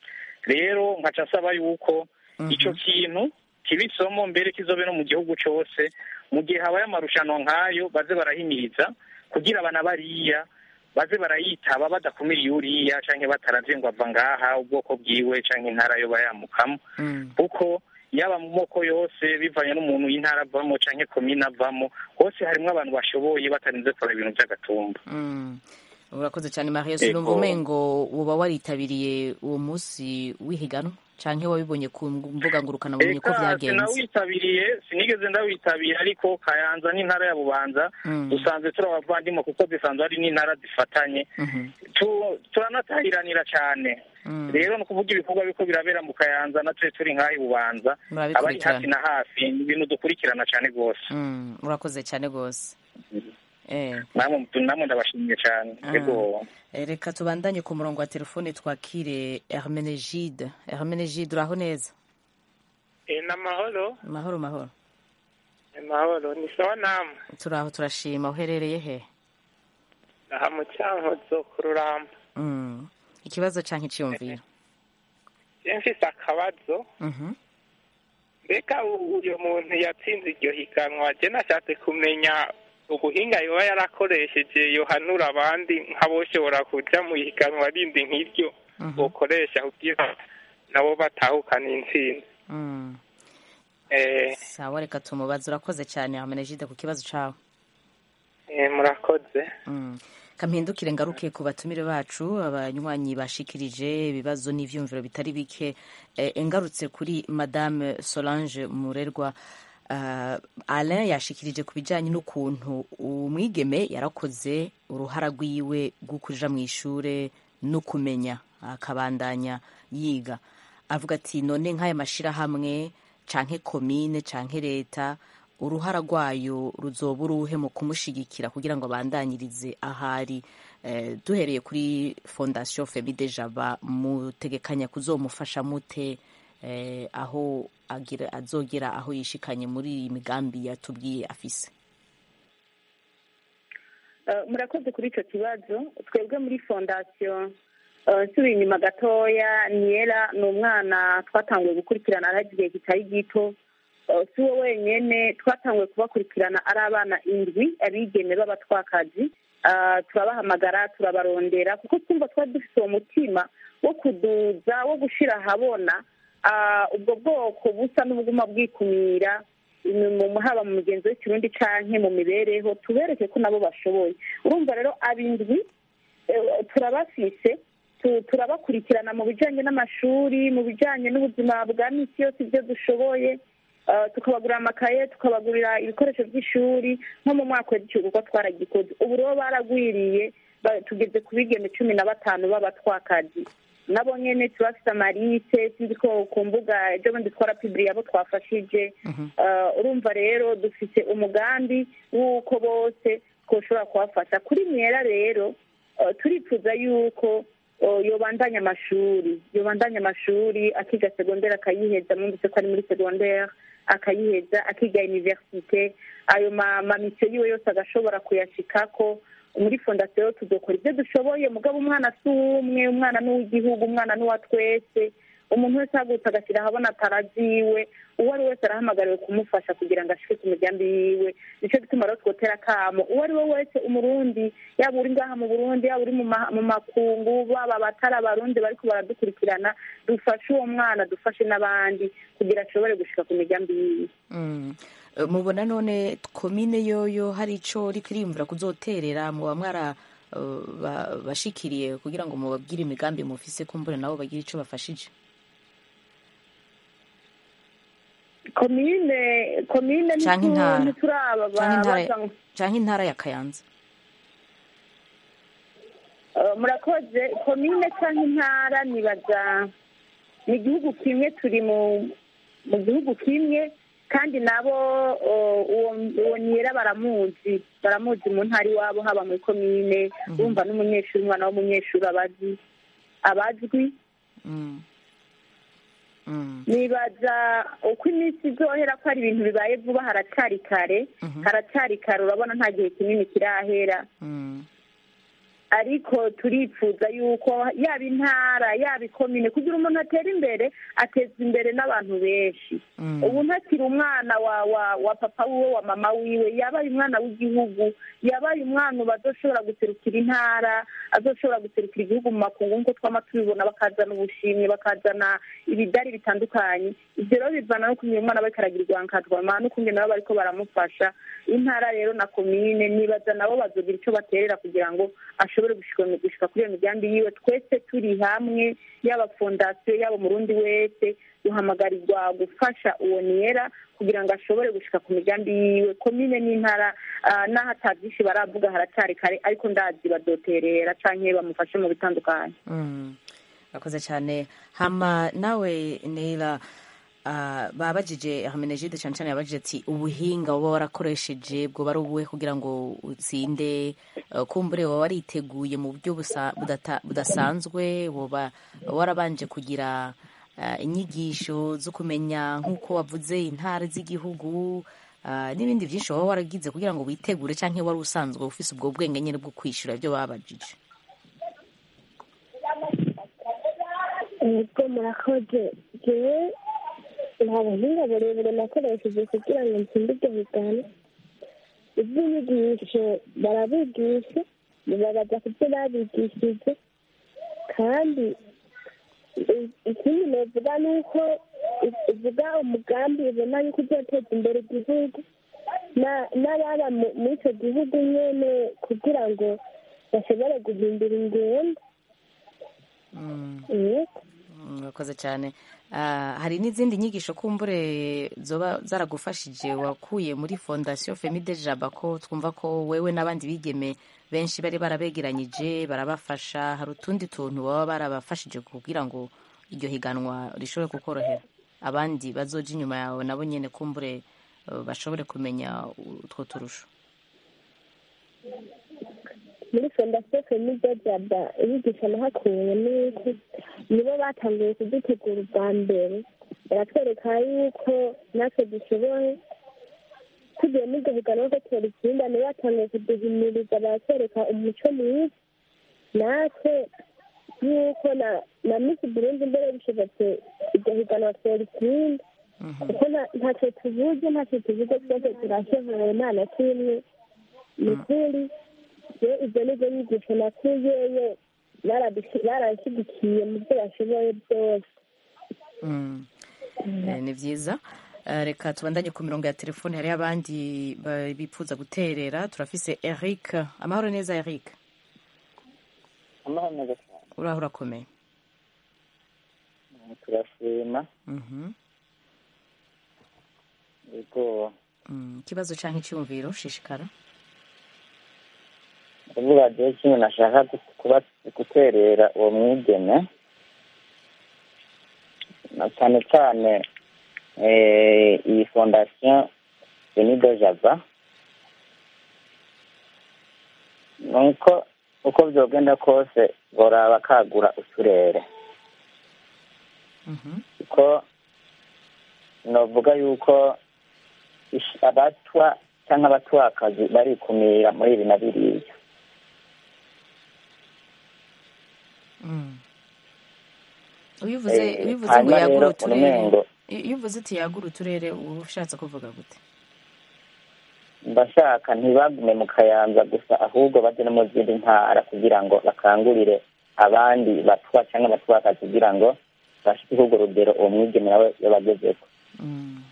rero nkaca asaba yuko icyo kintu kiba isomo mbere kizobe no mu gihugu cyose mu gihe habaye amarushanwa nk'ayo baze barahimiriza kugira abana bariya baze barayitaba badakumiriye uriya canke bataravye ngo ava ngaha ubwoko bwiwe canke intara yo bayamukamo kuko yaba mu moko yose bivanye n'umuntu y'intara avamo canke komine avamo hose harimwo abantu bashoboye batarinze kureba ibintu vy'agatumba Mm. urakoze cyane marius Yego. numva umengo woba waritabiriye uwo munsi w'ihiganwa canke wabibonye ku mbuga ngurukanabumenyi ko eka vyagenze sinawitabiriye sinigeze ndawitabira ariko kayanza n'intara ya bubanza Mm. dusanzwe turi abavandimwe kuko zisanzwe ari n'intara zifatanye Tu- turanatahiranira cyane Mm. rero ni ukuvuga ibikorwa biko birabera mu kayanza natwe turi nk'aho i bubanza abari Murabikurikirana. hafi na hafi ni ibintu dukurikirana cyane rwose Mm, urakoze cyane rwose eh namwe namwe ndabashimiye cyane Ah. yego Eh, reka tubandanye ku murongo wa telefone twakire hermenegide hermenegide uraho neza ni amahoro mahoro mahoro amahoro ni sawa namwe turaho turashima uherereye he aha mu cyankozo ku ruramba Mm. ikibazo canke iciyumviro iyo mfise akabazo Mhm. mbega u- uyu muntu yatsinze iryo higanwa je nashatse kumenya ubuhinga yoba yarakoresheje yohanura abandi nk'aboshobora kuja mu higanwa rindi nk'iryo bokoresha kugira nabo batahukana intsinzi Mm. eh, sawa reka tumubaze urakoze cyane hermenegide ku kibazo cawe eh, murakoze Mm. kampindukire ngaruke ku batumire bacu abanywanyi bashikirije ibibazo n'ivyumviro bitari bike eh, ngarutse kuri madame solange murerwa uh, alain yashikirije ku bijanye n'ukuntu umwigeme yarakoze uruhara rwiwe rwo kuja mu ishure no kumenya akabandanya yiga avuga ati none nk'aya mashirahamwe canke komine canke leta uruhara rwayo ruzoba uruhe mu kumushigikira kugira ngo abandanyirize ahari eh, duhereye kuri fondation femide jaba mutegekanya kuzomufasha mute eh, aho agira azogera aho yishikanye muri iyi migambi yatubwiye afise Eh, murakoze kuri icyo kibazo twebwe muri fondasiyo eh, nsubiye inyuma gatoya niyera ni umwana twatanguye gukurikirana araho igihe kitari gito Eh, si we wenyine twatanguye kubakurikirana ari abana indwi abigeme b'abatwakazi Eh, turabahamagara turabarondera kuko twumva twari dufite uwo mutima wo kuduza wo gushyira ahabona ah, ubwo bwoko busa n'ubuguma bwikumira mu- haba mu mugenzi w'ikirundi canke mu mibereho tubereke ko nabo bashoboye urumva rero abindwi eh, turabafise tu- turabakurikirana mu bijanye n'amashuri mu bijanye n'ubuzima bwa misi yose ibyo dushoboye eh, tukabagurira amakaye tukabagurira ibikoresho by'ishuri nko mu mwaka w'igihumbi kuko twaragikoze ubu rero baragwiriye ba- tugeze ku bigeme cumi na batanu b'abatwakazi nabo nyene turafise amalise sinzi ko ku mbuga ejo bundi twarapibiriye abo twafashije Eh, urumva rero dufite umugambi w'uko bose twoshobora kubafasha kuri mwera rero eh, turifuza yuko eh, yobandanya amashuri yobandanya amashuri akiga segondere akayiheza mwumvise ko ari muri segondere akayiheza akiga universite ayo ma- mamisiyo yiwe yose agashobora kuyashikako muri fondasiyo tuzokora ibyo dushoboye mugabo umwana si uw'umwe umwana ni uw'igihugu umwana ni uwa twese umuntu wese ahagurutse agashyira ahabona ataraziwe uwo ari wese arahamagariwe kumufasha kugira ngo ashike ku migambi yiwe nicyo gituma rero twotera akamo uwo ari we wese umurundi yaba uri ngaha mu burundi yaba uri mu ma- mu makungu baba abatari abarundi bariko baradukurikirana dufashe uwo mwana dufashe n'abandi kugira ashobore gushika ku migambi yiwe Mm. Eh, mubona none komine yoyo hari ico riko iriyumvira kuzoterera muba mwara eh, ba- bashikiriye kugira ngo mubabwire imigambi mufise kumbure nabo bagire ico bafashije komine komine Canke intara. ntituraba canke intara baza canke intara ya kayanza Uh, murakoze komine cyangwa intara nibaza ni igihugu kimwe turi mu mu gihugu kimwe kandi nabo uh, uwo uwo niyera baramuzi baramuzi mu ntara iwabo haba muri komine bumva n'umunyeshuri umwana w'umunyeshuri abazi abazwi Mm. Mm. nibaza uko iminsi izohera ko ari ibintu bibaye vuba haracyari kare haracyari kare urabona nta gihe kinini kirahera Mm. ariko turifuza yuko yaba intara yaba ikomine kugira umuntu atera imbere ateza imbere n'abantu benshi Mm. ubu ntakiri umwana wa wa wa papa wiwe wa mama wiwe yabaye umwana w'igihugu yabaye umwana ubu azoshobora guserukira intara azoshobora guserukira igihugu mu makungu nk'uko twama tubibona bakazana ubushimwe bakazana ibidari bitandukanye ibyo rero bivana no kumenya umwana bariko aragirirwa nkatwama n'ukungene nabo bariko baramufasha intara rero na komine nibaza nabo bazogira ico baterera kugira ngo ashobore gushika gushika kuri iyo migambi yiwe twese turi hamwe yaba fondasiyo yaba umurundi wese duhamagarirwa gufasha uwo niyera kugira ngo ashobore gushika ku migambi yiwe komine n'intara ah, n'aho ata byinshi baravuga haracyari kare ariko ndazi badoterera canke bamufashe mu bitandukanye Mm. Urakoze cyane hama nawe Neila uh, babajije Hermenegilde cyane cyane yabajije ati ubuhinga uba warakoresheje bwo bari ubuhe kugira ngo utsinde uh, kumbure waba wariteguye mu buryo busa- budata- budasanzwe woba warabanje kugira uh, inyigisho zo kumenya nk'uko wavuze intara z'igihugu uh, n'ibindi byinshi waba waragize kugira ngo witegure cyangwa wari usanzwe ufise ubwo bwenge nyine bwo kwishyura ibyo babajije ubwo murakoze jewe nta buhinga burebure nakoresheje kugira ngo nsinde ibyo bigana iby'inyigisho barabigisha bibabaza ku byo babigishije kandi i- ikindi novuga ni uko u- uvuga umugambi ubona yuko uzoteza imbere igihugu na- n'ababa mu- muri icyo gihugu nyene kugira ngo bashobore guhindura ingendo yego murakoze cyane Ah, hari n'izindi nyigisho kumbure zoba zaragufashije wakuye muri fondasiyo femide jaba ko twumva ko wewe n'abandi bigeme benshi bari barabegeranyije barabafasha hari utundi tuntu baba barabafashije kugira ngo iryo higanwa rishobore kukorohera abandi bazoja inyuma yawe nabo nyine kumbure eh, bashobore kumenya utwo turusho muri fondasiyo femide jaba inyigisho nahakuye ni uko nibo batangiye kudutegura ubwa mbere baratwereka yuko natwe dushoboye tugiye muri iryo higanwa ko turitsinda nibo batangiye kuduhimiriza baratwereka umuco mwiza natwe yuko na na misi burundi mbere bishobotse iryo higanwa tworitsinda kuko nta- ntacyo tuvuze ntacyo tuvuze twese turashoboye nta na kimwe ni ukuri rero ibyo ni byo nyigisho nakuyeyo baradushi- baranshyigikiye mu byo bashoboye byose Mm. Eh, ni byiza Eh, reka tubandanye ku mirongo ya telefone hariho abandi ba- bifuza guterera turafise eric amahoro neza eric amahoro neza cyane uraho urakomeye turashima Mhm. yego Mm, ikibazo cyangwa icyumviro shishikara kuvuga rero kimwe nashaka gu- kuba guterera uwo mwigeme na cyane cyane eh, iyi fondasiyo benido java nuko uko byogenda kose boraba kagura uturere kuko novuga yuko ish- abatwa cyangwa abatwakazi barikumira muri ibi na biriya Mm. iyo uvuze Eh, iyo uvuze ngo hanyuma yagura rero uturere urumengo iyo uvuze uti yagura uturere uba ushatse kuvuga gute ndashaka ntibagume mu kayanza gusa ahubwo bajye no mu zindi ntara kugira ngo bakangurire abandi batwa cyangwa abatwakazi kugira ngo bashike urwo rugero uwo mwigeme nawe yabagezeko Mm.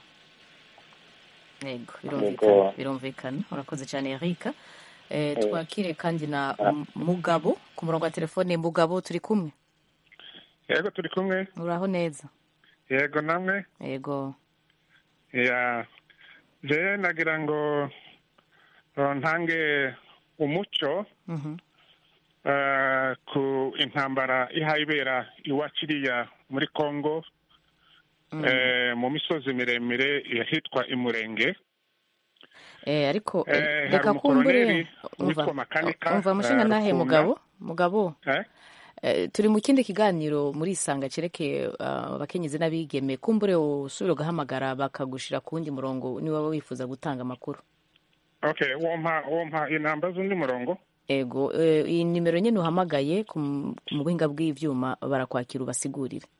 yego Yego. birumvikana birumvikana urakoze cyane erika eh, twakire kandi na M- mugabo ku murongo wa telefone mugabo turi kumwe yego turi kumwe uraho neza yego namwe yego ya je nagira ngo uh, ntange umuco Mhm. uh, ku intambara ihayibera iwacu iriya muri congo Mm. eh, mu misozi miremire ahitwa imurenge Eh, ariko eh, Eh, hari reka kumbure umukoloneli witwa umva Makanika, umva mushinga eh, nahe Rukunda. mugabo mugabo eh? Eh, turi mu kindi kiganiro muri isanga cerekeye ah, abakenyezi n'abigeme kumbure usubire ugahamagara bakagushira ku wundi murongo niba waba wifuza gutanga amakuru okay wompa wompa inamba z'undi murongo ego eh, iyi nimero nyine uhamagaye ku m- mu buhinga bw'ivyuma barakwakira ubasigurire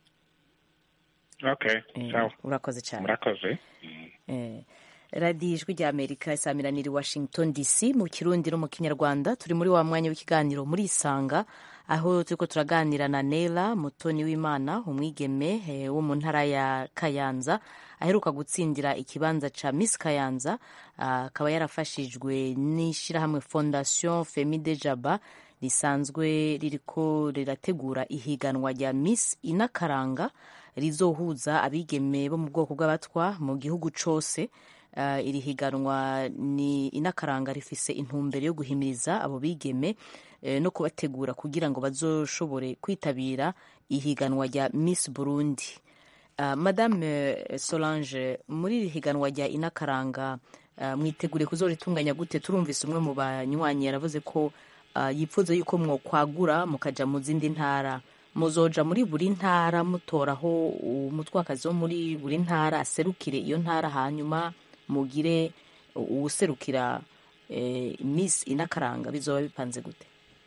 okay Eh, sawa urakoze cyane murakoze Eh, radiyo ijwi rya amerika isamiraniye i washington dc mu kirundi no mu kinyarwanda turi muri wa mwanya w'ikiganiro muri isanga aho turiko turaganira na nela mutoni w'imana umwigeme eh, wo mu ntara ya kayanza aheruka gutsindira ikibanza ca miss kayanza ah, akaba yarafashijwe n'ishirahamwe fondation femide jaba risanzwe ririko rirategura ihiganwa rya miss inakaranga rizohuza abigeme bo mu bwoko bw'abatwa mu gihugu cose Uh, iri higanwa ni inakaranga rifise intumbero yo guhimiriza abo bigeme eh, no kubategura kugira ngo bazoshobore kwitabira ihiganwa rya Miss Burundi uh, Madame eh, Solange muri iri higanwa rya inakaranga uh, mwitegure kuzoritunganya gute turumvise umwe mu banywanyi yaravuze ko uh, yipfuza yuko mwokwagura mukaja mu zindi ntara muzoja muri buri ntara mutoraho umutwakazi wo muri buri ntara aserukire iyo ntara hanyuma mugire uwuserukira eh, miss inakaranga bizoba bipanze gute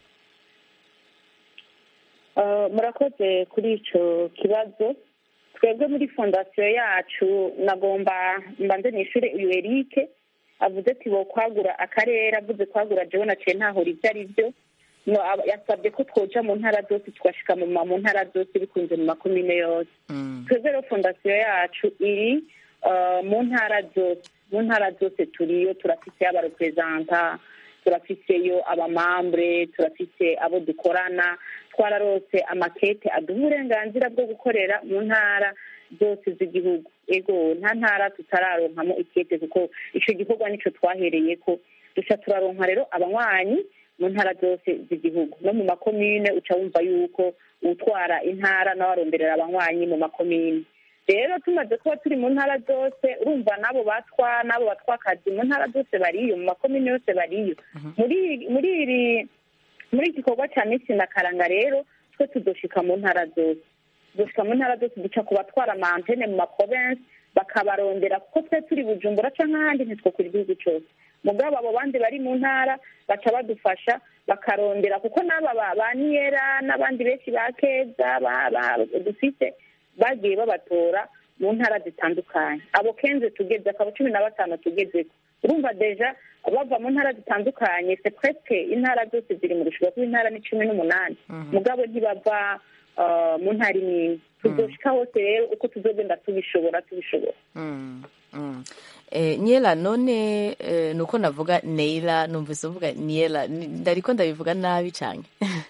Uh, murakoze kuri ico kibazo twebwe muri fondasiyo yacu nagomba mbanze nishure uyu erike avuze ati bo kwagura akarere avuze kwagura jewe naciye ntahora ivyo ari vyo no aba- yasabye ko twoja mu ntara zose tugashika mu ma- mu ntara zose bikunze mu makomine yose twebwe rero fondasiyo yacu iri uh, mu ntara zose mu ntara zose turiyo turafise abarepresenta turafiseyo abamambre turafise abo dukorana twararose amakete aduha uburenganzira bwo gukorera mu ntara zose z'igihugu ego nta ntara tutararonkamo ikete kuko ico gikorwa nico twahereyeko duca turaronka rero abanywanyi mu ntara zose z'igihugu no mu makomine uca wumva yuko utwara intara nawe aronderera abanywanyi mu makomine rero tumaze kuba turi mu ntara zose urumva n'abo batwa n'abo batwakazi mu ntara zose bariyo mu makomine yose bariyo muri muri iri muri iki gikorwa cya misi na karanga rero twe tuzoshika mu ntara zose tuzoshika mu ntara zose duca ku batwara amantene mu maprovensi bakabarondera kuko twe turi bujumbura canke ahandi ntitwokura igihugu cose mugabo abo bandi bari mu ntara baca badufasha bakarondera kuko n'aba ba- ba niyera n'abandi benshi ba keza ba- ba- dufise bagiye babatora mu ntara zitandukanye abo kenze tugeze akaba cumi na batanu tugezeko urumva deja bava mu ntara zitandukanye se presque intara zose ziri mu rushuba kuko intara ni cumi n'umunani mugabo ntibava uh, mu ntara imwe tuzoshika hose rero uko tuzogenda tubishobora tubishobora Mm, mm. Eh, Niela none eh, nuko navuga Neila numvise uvuga Niela Ni- ndariko ndabivuga nabi canke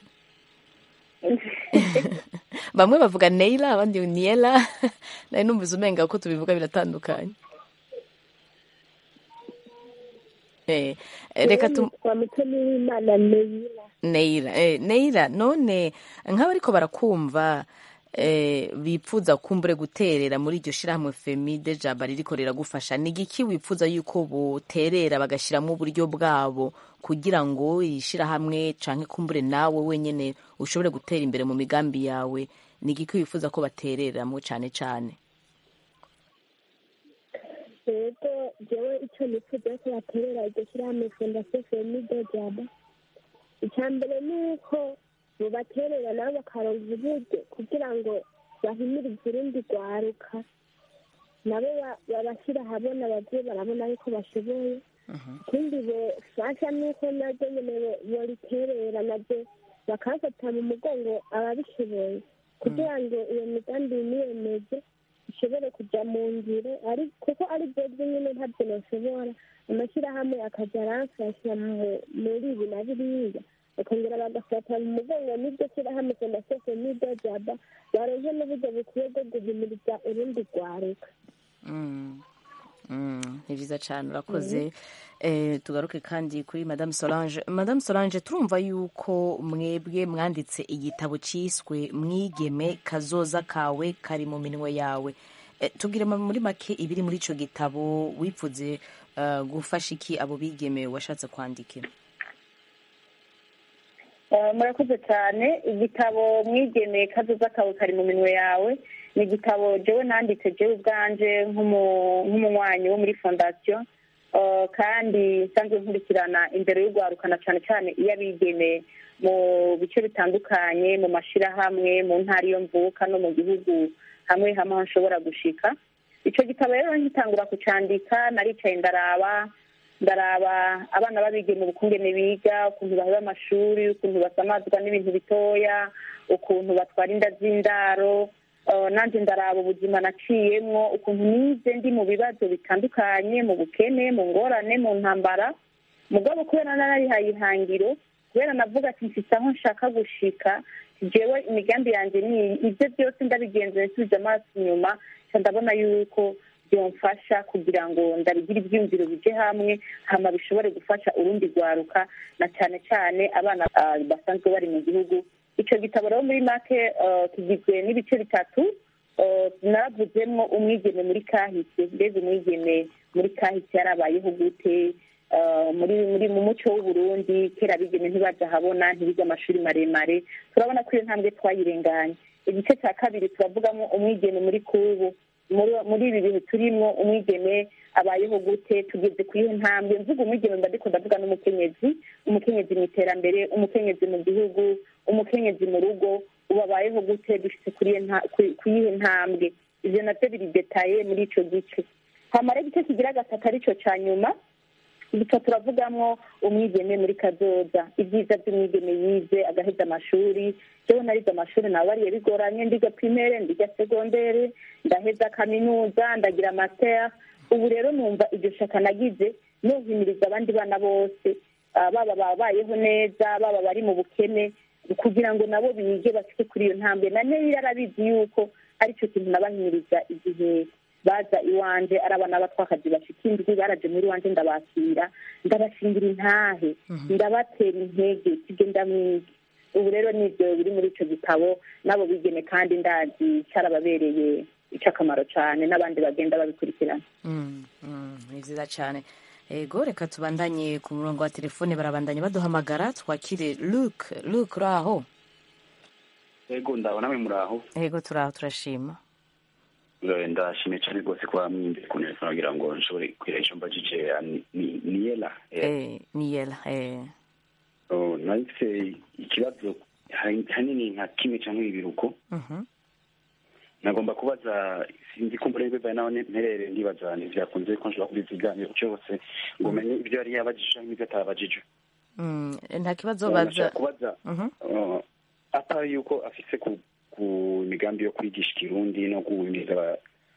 bamwe bavuga Neila abandi Niela nari numvise umenga uko tubivuga biratandukanye eh, eh, reka tu kwa mutoni w'imana neyira Neira eh, Neira none nk'abariko barakumva eh, bipfuza kumbure guterera muri iryo shirahamwe Femide Jaba ririko riragufasha ni igiki wipfuza yuko boterera bagashiramo uburyo bwabo kugira ngo iri shirahamwe canke kumbure nawe wenyene ushobore gutera imbere mu migambi yawe ni igiki wifuza ko batereramo cane cane rero jewe icyo nifuza ko baterera iryo shyirahamwe fondasiyo femide jaba icya mbere ni uko bubaterera nabo bakaronka uburyo kugira ngo bahimiriza urundi rwaruka nabo ba- babashyira ahabona ababyeyi barabona yuko bashoboye ikindi bofasha ni uko nabyo nyine bo- boriterera nabyo bakafata mu mugongo ababishoboye kugira ngo iyo migambi niyemeje ishobore kujya mu ngiro ari kuko ari byo nyine ntabyo bashobora amashyirahamwe akajya aramfasha mu- muri ibi na biriya bakongera bagafata mu mugongo n'iryo shyirahamwe fondasiyo n'iryo jaba baronke n'uburyo bukwiye bwo guhimiriza urundi rwaruka Mm. Mm, ni byiza cyane urakoze eh, tugaruke kandi kuri madame solange madame solange turumva yuko mwebwe mwanditse igitabo cyiswe mwigeme kazoza kawe kari mu minwe yawe eh, tubwire ma- muri make ibiri muri icyo gitabo wipfuze uh, gufasha iki abo bigeme washatse kwandikira Eh, murakoze cyane igitabo mwigeme kazoza kawe kari mu minwe yawe ni igitabo jewe nanditse jewe ubwanje nk'umu- nk'umunywanyi wo muri fondasiyo Eh, kandi nsanzwe nkurikirana imbere y'urwarukana cyane cyane iyo abigeme mu bice bitandukanye mu mashyirahamwe mu ntara iyo mvuka no mu gihugu hamwe hamwe aho nshobora gushika icyo gitabo rero nkitangura kucandika naricaye ndaraba ndaraba abana b'abigeme ubukungene biga ukuntu baheba amashuri ukuntu basamazwa n'ibintu bitoya ukuntu batwara inda z'indaro Eh, nanjye ndaraba ubuzima naciyemwo ukuntu nize ndi mu bibazo bitandukanye mu bukene mu ngorane mu ntambara mugabo kubera narihaye ihangiro kubera navuga ati mfite aho nshaka gushika jewe imigambi yanjye ni iyi. ibyo byose ndabigenzuye nsubije amaso inyuma nca ndabona yuko byomfasha kugira ngo ndabigire ibyumviro bije hamwe hama bishobore gufasha urundi rwaruka na cyane cyane abana ah, basanzwe bari mu gihugu icyo gitabo rero muri make eh, kigizwe n'ibice bitatu eh, naravuzemwo umwigeme muri kahise mbega umwigeme muri kahise yarabayeho gute eh, muri muri mu muco w'uburundi kera abigeme ntibaja habona ntibiga amashuri maremare turabona ko iyo ntambwe twayirenganye igice cya kabiri turavugamo umwigeme muri kubu muri muri ibi bihe turimwo umwigeme abayeho gute tugeze ku iyo ntambwe mvuga umwigeme mba ndiko ndavuga n'umukenyezi umukenyezi mu iterambere umukenyezi mu gihugu umukenyezi mu rugo ubu abayeho gute dushitse kuri iyo nta- ku- ku yihe ntambwe ivyo navyo biri detaye muri ico gice hamara igice kigira gatatu arico ca nyuma duca turavugamwo umwigeme muri kazoza ibyiza by'umwigeme yize agaheza amashuri jewe narize amashuri nabariye bigoranye ndiga primaire ndiga segondere ndaheza kaminuza ndagira master ubu rero numva iryo shaka nagize nohimiriza abandi bana bose ah, baba babayeho neza baba bari mu bukene kugira ngo nabo bige bashike kuri iyo ntambwe na neyo yarabizi yuko aricyo kintu nabahimiriza igihe baza iwanje ari abana b'abatwakazi bashika indwi baraje muri iwanje ndabakira ndabashingira intahe ndabatera intege sibyo ndamwiga ubu rero nibyo biri muri ico gitabo nabo bigeme kandi ndazi cyarababereye icy'akamaro cyane n'abandi bagenda babikurikirana Mm, mm, ni byiza cyane ego reka tubandanye ku murongo wa telefone barabandanya baduhamagara twakire luke luke uri aho ego ndabona mwe muri aho ego turi aho turashima Eh, ndashimye cyane rwose kuba mwimbiye ku neza kugira ngo nshobore kwira icyo mbajije ah, ni- ni- niyela Eh, eh, niyela eh. oh, nahise ikibazo hani- hanini nka kimwe cyangwa ibiruko Mhm. nagomba kubaza sinzi ko mbere bibaye naho mperere ndibaza ntibyakunze ko nshobora kubiza ikiganiro cyose ngo umenye ibyo yari yabajije n'ibyo atabajije Mm, nta kibazo Eh, baza nashaka kubaza Mhm. uh, atari yuko afise ku ku migambi yo kwigisha ikirundi no guhimiriza aba-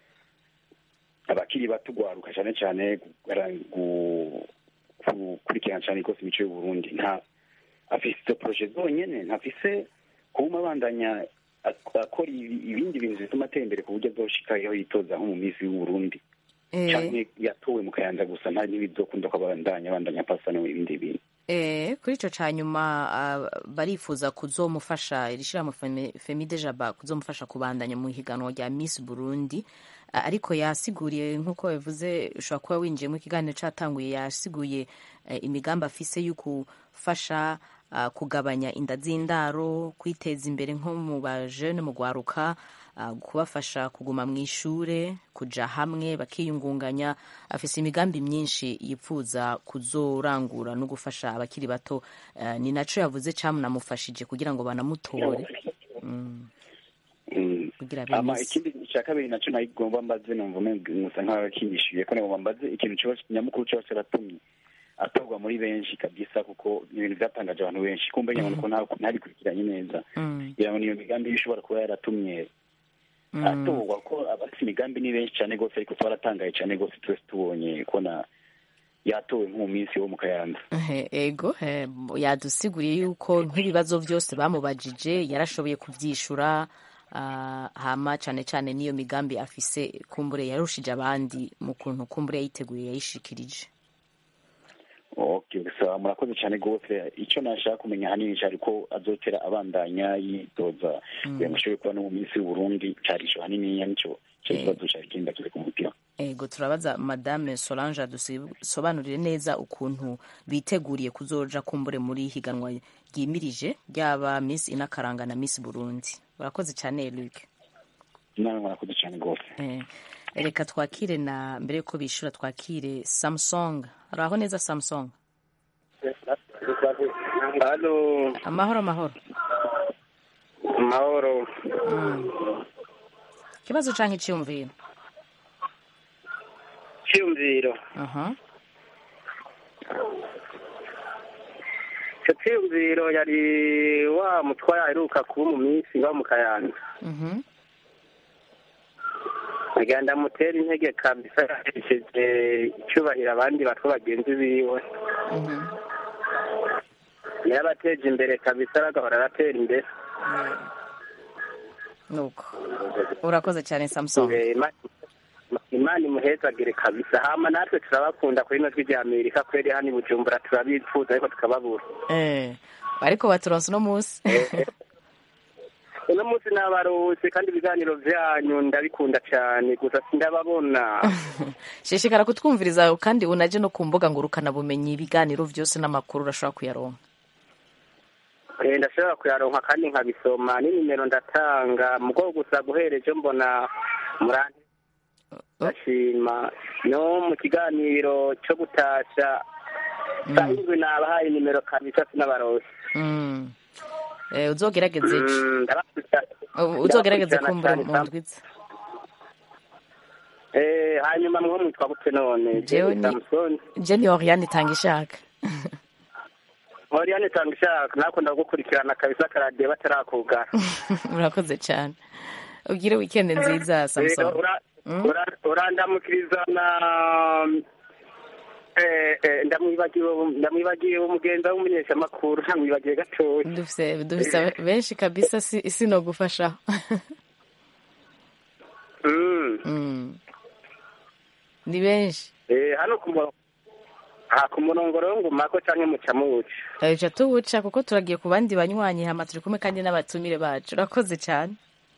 abakiri bato gwaruka cyane cyane gukora- gu- gukurikirana cyane rwose imico y'uburundi nta afise izo poroje zonyene ntafise kuba abandanya ak- akora ibi- ibindi bintu bituma atera imbere ku buryo azoshikaho yitoza nko mu minsi y'uburundi Eh, canke yatowe mu kayanza gusa nta n'ibizokunda ko abandanya abandanya pasa no ibindi bintu eh, kuri ico ca nyuma ah, barifuza kuzomufasha iri shirahamwe Femi- femide jaba kuzomufasha kubandanya mu higanwa rya miss burundi Ah, ariko yasiguriye nk'uko bivuze ushobora kuba winjiyemo ikiganiro catanguye yasiguye eh, imigambi afise yo gufasha ah, kugabanya inda z'indaro kwiteza imbere nko mu bajene mu gwaruka ah, kubafasha kuguma mu ishure kuja hamwe bakiyungunganya afise imigambi myinshi yipfuza kuzorangura no gufasha abakiri bato Eh, ni naco yavuze camunamufashije kugira ngo banamutore Mm. Mm. kugira ama bemeze ikindi cya kabiri nacyo nayigomba mbaze numva umenga musa nk'aho kinyishyuye ko nagomba mbaze ikintu cyose nyamukuru cyose aratumye atorwa muri benshi kabisa kuko ni ibintu byatangaje abantu benshi kumbe nyabona ko nta- ntabikurikiranye neza Mm, kugira ngo niyo migambi ishobora kuba yaratumye mm. atorwa ko abafite imigambi ni benshi cyane rwose ariko twaratangaye cyane rwose twese tubonye kubona yatowe nko mu minsi wo mu kayanza Ehe, ego eh, yadusiguriye yuko nk'ibibazo byose bamubajije yarashoboye kubyishura ah, hama cyane cyane n'iyo migambi afise kumbure yarushije abandi mu kuntu kumbure yayiteguye yayishikirije okay gusa murakoze cyane rwose icyo nashaka kumenya ahanini cyari ko azotera abandanya yitoza kugira ngo ashobore kuba no mu minsi y'uburundi cyarisho hanini nicyo cyo kibazo cyari kindi akize ku mutima ego turabaza madame solange adusobanurire neza ukuntu biteguriye kuzoja kumbure muri higanwa ryimirije ryaba miss inakaranga na miss burundi urakoze cyane luc nawe murakoze cyane rwose Eh, reka twakire na mbere yuko bishura twakire samsung uraho neza samsung halo amahoro amahoro mahoro ikibazo canke iciyumviro cyiyumviro aha icyo cyiyumviro yari wa mutware aheruka kuba mu minsi ngaho mu kayanza mhm nagira ndamutera intege kabisa yaherekeje icyubahiro abandi batwa bagenzi biwe mhm yarabateje imbere kabisa agahora aratera imbere nuko urakoze cyane samsung Eh, Ima- imana imuhezagire kabisa hama natwe turabakunda kuri ino jwi rya amerika kweri hano i bujumbura turabifuza ariko tukababura eh ariko baturonse uno munsi uno munsi nabaruhutse kandi ibiganiro byanyu ndabikunda cyane gusa sindababona shishikara kutwumviriza kandi unaje no ku mbuga ngurukanabumenyi ibiganiro byose n'amakuru urashobora kuyaronka Eh, ndashobora kuyaronka kandi nkabisoma n'inimero ndatanga mugo gusa guhereje mbona murante ndashima no mu kiganiro cyo gutasha saa indwi nabahaye nimero kabisa sinabarose Mm. Eh, uzogerageze ejo. Mm, ndabakunda U- uzogerageze ndabakurikirana kumbura cyane, mu Sam. ndwiza Eh, hanyuma mwo mwitwa gute none Jewe ni- Samson jeni oriane itanga ishaka Oriane tanga ishaka nakunda gukurikirana kabisa karadiyo batarakugara urakoze cyane ugire weekend nziza Eh, samson ura- ura- urandamukiriza na eh, eh, ndamwibagiwe ndamwibagiwe umugenza w'umumenyeshamakuru ntamwibagiwe gatoya dufise dufise benshi kabisa si sinogufashaho Mm. Mm. ni benshi Eh, hano ku murongo aha ku murongo rero ngumako canke muca muwuca ejo tuwuca kuko turagiye ku bandi banywanyi hama turi kumwe kandi n'abatumire bacu urakoze cyane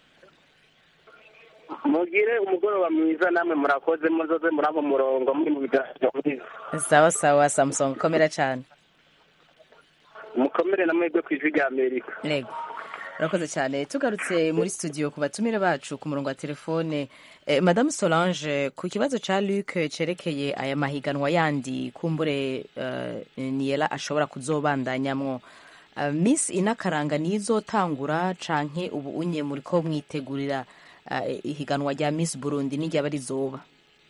mugire umugoroba mwiza namwe murakoze muzoze muraba umurongo muri mu biganiro byiza sawa sawa samson komera cyane mukomere namwebwe ku ijwi rya amerika yego urakoze cyane tugarutse muri studio ku batumire bacu ku murongo wa telefone eh, madame solange ku kibazo ca luc cerekeye aya mahiganwa yandi kumbure uh, niyela ashobora kuzobandanyamwo uh, miss inakaranga nizotangura canke ubu unye muriko mwitegurira uh, ihiganwa rya miss burundi n'iryaba rizoba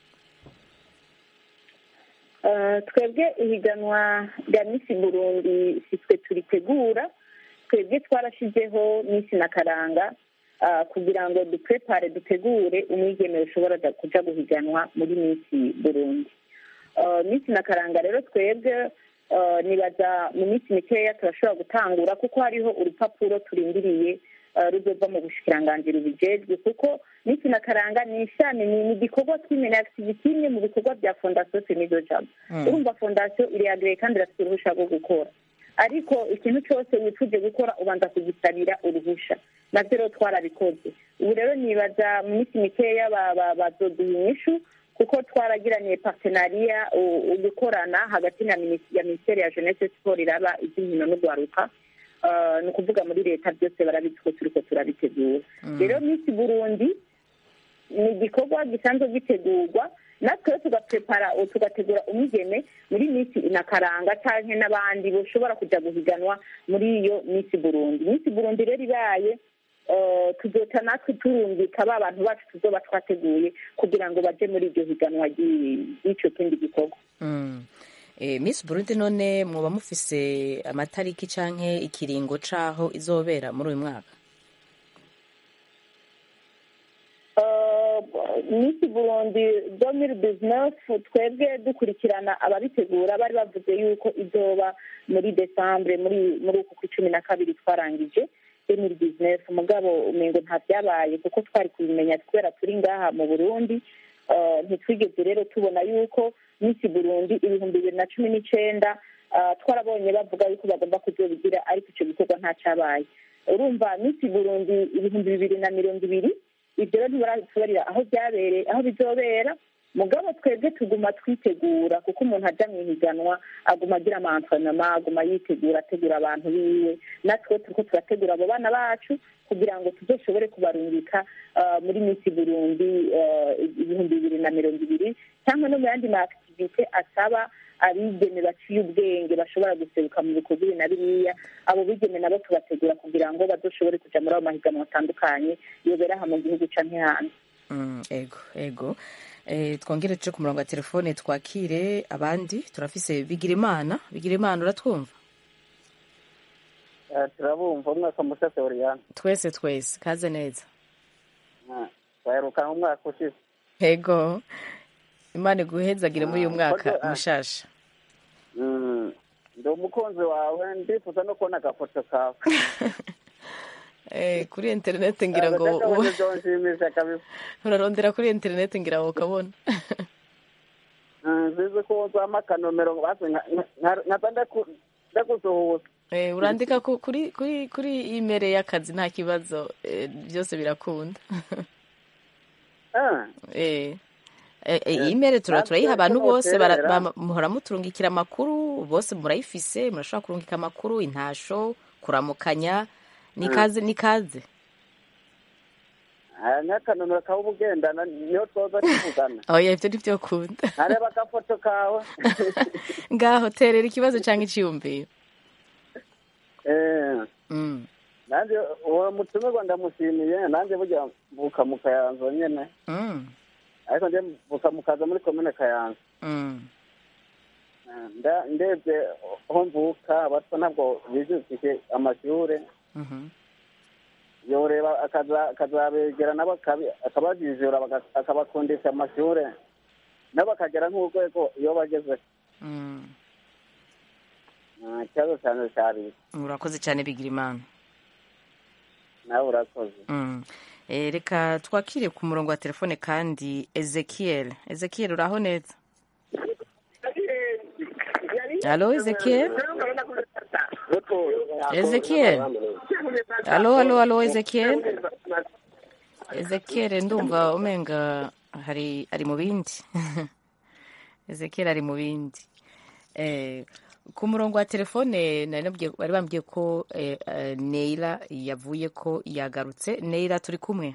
Eh, twebwe ihiganwa rya misi burundi si twe turitegura twebwe twarashyizeho misi na karanga ah, kugira ngo duprepare dutegure umwigeme ushobora kuja guhiganwa muri misi burundi Eh, misi na karanga rero twebwe eh, nibaza mu minsi mikeya turashobora gutangura kuko hariho urupapuro turindiriye eh, ruzova mu bushikiranganji rubijejwe kuko misi na karanga ni ishami ni ni igikorwa kimwe na activity imwe mu bikorwa bya fondasiyo senido jabo Mm. urumva fondasiyo iriyagreye kandi irafite uruhusha rwo gukora ariko ikintu cyose wifuje gukora ubanza kugisabira uruhusha navyo rero twarabikoze ubu rero nibaza mu minsi mikeya ba- ba- bazoduha inyishu kuko twaragiraniye partenariya u- ugukorana hagati na minis- ya minisiteri ya jeunesse sport iraba iby'inkino n'ugwaruka Eh, ni ukuvuga muri leta byose barabizi ko turiko turabitegura Mm. rero misi burundi ni igikorwa gisanzwe gitegurwa natwe rero tugaprepara tugategura umwigeme muri misi inakaranga canke n'abandi boshobora kuja guhiganwa muri iyo misi burundi misi burundi rero ibaye eh, tuzoca natwe turungika ba bantu bacu tuzoba twateguye kugira ngo baje muri iryo higanwa ry'i- ry'ico kindi gikorwa Mm. Eh, Miss Burundi none mwoba mufise amatariki canke ikiringo caho izobera muri uyu mwaka misi burundi domiri bizinesi twebwe dukurikirana ababitegura bari bavuze yuko izoba muri desambure muri muri uku kwa cumi na kabiri twarangije domiri bizinesi umugabo umengo nta byabaye kuko twari kubimenya kubera turi ngaha mu burundi Eh, ntitwigeze rero tubona yuko misi burundi ibihumbi bibiri na cumi n'icenda eh, twarabonye bavuga yuko bagomba kuzobigira ariko icyo gikorwa nta cyabaye urumva misi burundi ibihumbi bibiri na mirongo ibiri ibyo rero ntibaratubarira aho byabereye aho bizobera mugabo twebwe tuguma twitegura kuko umuntu ajya mu ihiganwa aguma agira amantrenema aguma yitegura ategura abantu biwe natwe turiko turategura abo bana bacu kugira ngo tuzoshobore kubarungika ah, muri misi burundi ah, ibihumbi bibiri na mirongo ibiri cyangwa no mu yandi ma activite asaba abigeme baciye ubwenge bashobora guseruka mu bikorwa ibi na biriya abo bigeme nabo tubategura kugira ngo bazoshobore kuja muri ayo mahiganwa atandukanye yobera aha mu gihugu canke hanze Mm, ego ego eh, twongere tuje ku murongo wa telefone twakire abandi turafise bigirimana bigirimana uratwumva turabumva umwaka mushashe oriyane twese twese kaze neza twaherukana umwaka ushize ego imana iguhezagire muri uyu Ah, mwaka kodo, ah. mushasha Mm, ndi umukunzi wawe ndifuza no kubona agafoto kawe eh, kuri interinete ngira ngo Agakabonye byonshimisha kabisa urarondera kuri interinete ngira ngo ukabona Mm, nzizi ko uzampa akanomero basi nka- nka- nkaza ndaku- ndagusuhuza eh, urandika ku- kuri kuri kuri imere y'akazi nta kibazo eh, byose birakunda Ah, eh Eh, eh, imere tura turayiha abantu bose bara- tunoterera. bama- muhora muturungikira amakuru bose murayifise murashobora kurungika amakuru intasho kuramukanya nikaze nikaze aya ni akanomero kawe uba ugendana niyo twoza tuvugana oya ivyo nivyo kunda ntareba agafoto kawe ngaho terera ikibazo canke iciyumviro Eh, Mm. nanjye uwo mutumirwa ndamushimiye nanjye burya mvuka mu kayanza nyene Mm. ariko nje mvuka mu kaza muri komine kayanza Mm. Eh, nda- ndebye aho mvuka abatwa ntabwo bijukije amashure Mhm. yoreba akaza- akazabegera nabo akabi- akabajijura baga- akabakundisha amashure nabo bakagera nk'urwego iyo bageze Mm. Eh, ikibazo cyane cyari urakoze cyane bigira imana nawe urakoze Mm. Eh, reka twakire ku murongo wa telefone kandi ezekiel ezekiel uraho neza halo ezekiel ezekiel halo halo halo ezekiel ezekiel ndumva umenga hari ari mu bindi ezekiel ari mu bindi eh, ku murongo wa telefone nari nabwiye- bari bambwiye ko eh, eh, neira yavuye ko yagarutse neira turi kumwe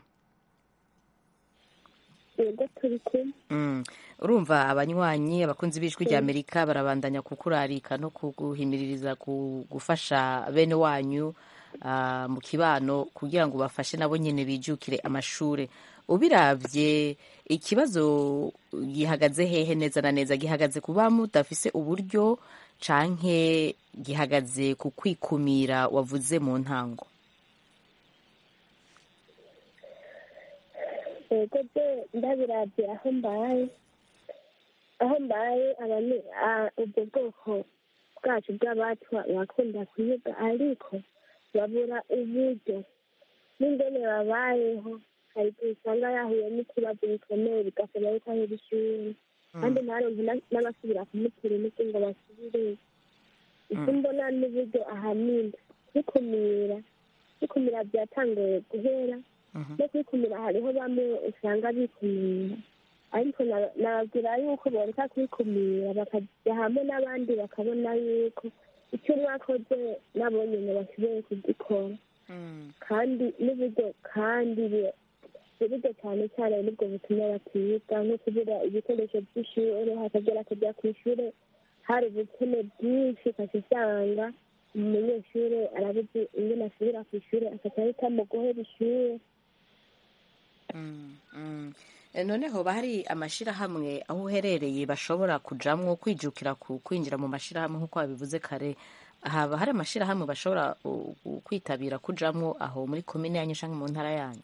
yego turi kumwe Mm. urumva abanywanyi abakunzi b'ijwi rya amerika barabandanya kukurarika no kuguhimiririza ku- gufasha bene wanyu ah, mu kibano kugira ngo bafashe nabo nyine bijukire amashure ubiravye ikibazo gihagaze hehe neza na neza gihagaze kuba mudafise uburyo canke gihagaze ku kwikumira wavuze mu ntango yego byo ndabirabye aho mbaye aho mbaye abanye- a- ubwo bwoko bwacu bw'abatwa bakunda kuyiga ariko babura uburyo n'ingene babayeho hari igihe usanga yahuye n'ikibazo gikomeye bigasaba yuko ahera ishuri kandi ntaronke na- n'abasubira kumutera imiti ngo basubire icyo mbona n'uburyo ahanini kwikumira kwikumira byatanguye guhera no kwikumira hariho bamwe usanga bikumira ariko na- nababwira yuko boreka kwikumira bakajya hamwe n'abandi bakabona yuko icyo mwakoze nabo nyine bashoboye kugikora kandi n'uburyo kandi bi- uburyo cyane cyane nibwo butuma batiga nko kubura ibikoresho by'ishuri hakagera akajya ku ishuri hari ubukene bwinshi ukajya usanga umunyeshuri arabuze ingene asubira ku ishuri akaca ahitamo guhera ishuri Mm, mm. Eh, none hoba hari amashirahamwe aho uherereye bashobora kujamwo kwijukira ku kwinjira mu mashirahamwe nk'uko wabivuze kare haba hari amashirahamwe bashobora uh, uh, kwitabira kujamwo aho muri komine yanyu canke mu ntara yanyu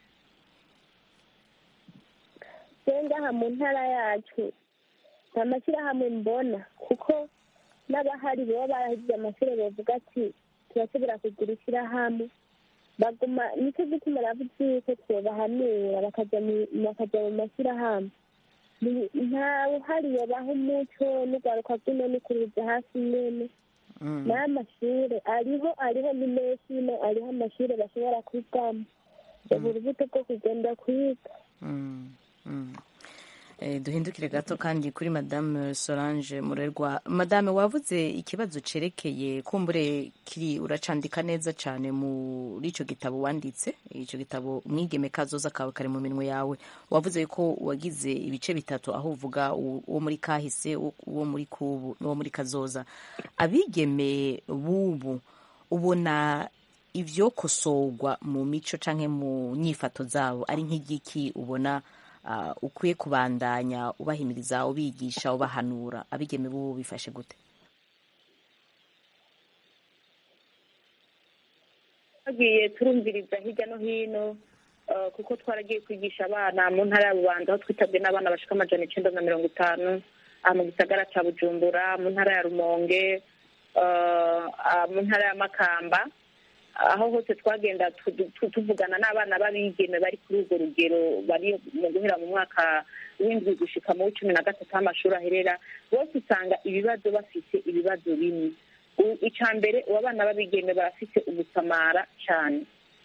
rero ngaha mu ntara yacu nta mashyirahamwe mbona kuko n'abahari baba barahize amashuri bavuga ati turashobora kugira ishyirahamwe baguma nicyo gituma ravuze yuko twobahanura bakaja mu- bakaja mu mashyirahamwe Ni- ntawe uhari yobaha umuco n'urwaruka rw'ino n'ikuruza hasi nyene n'amashuri ariho ariho ni menshi no ariho amashuri bashobora kwigamo ubu urubuto rwo kugenda kwiga Mm, mm. Eh, duhindukire gato kandi kuri madame solange murerwa madame wavuze ikibazo cerekeye kumbure kiri uracandika neza cyane muri ico gitabo wanditse ico gitabo umwigeme kazoza kawe kari mu minwe yawe wavuze ko wagize ibice bitatu aho uvuga u- uwo muri kahise u- uwo muri kubu n'uwo muri kazoza abigeme bubu ubona ivyokosorwa mu mico canke mu nyifato zabo ari nk'igiki ubona uh, ukwiye kubandanya ubahimiriza ubigisha ubahanura abigeme bubu bifashe gute twagiye turumviriza hirya no hino eh, kuko twaragiye kwigisha abana mu ntara ya bubanza aho twitabwe n'abana bashika amajana icenda na mirongo itanu aha mu gisagara ca bujumbura mu ntara ya rumonge eh, ah, mu ntara ya makamba aho hose twagenda tu- tu- tuvugana n'abana b'abigeme bari kuri urwo rugero bari mu guhera mu mwaka w'indwi gushika mu w'icumi na gatatu aho amashuri aherera bose usanga ibibazo bafise ibibazo bimwe U- ica mbere abo bana b'abigeme barafise ugusamara cane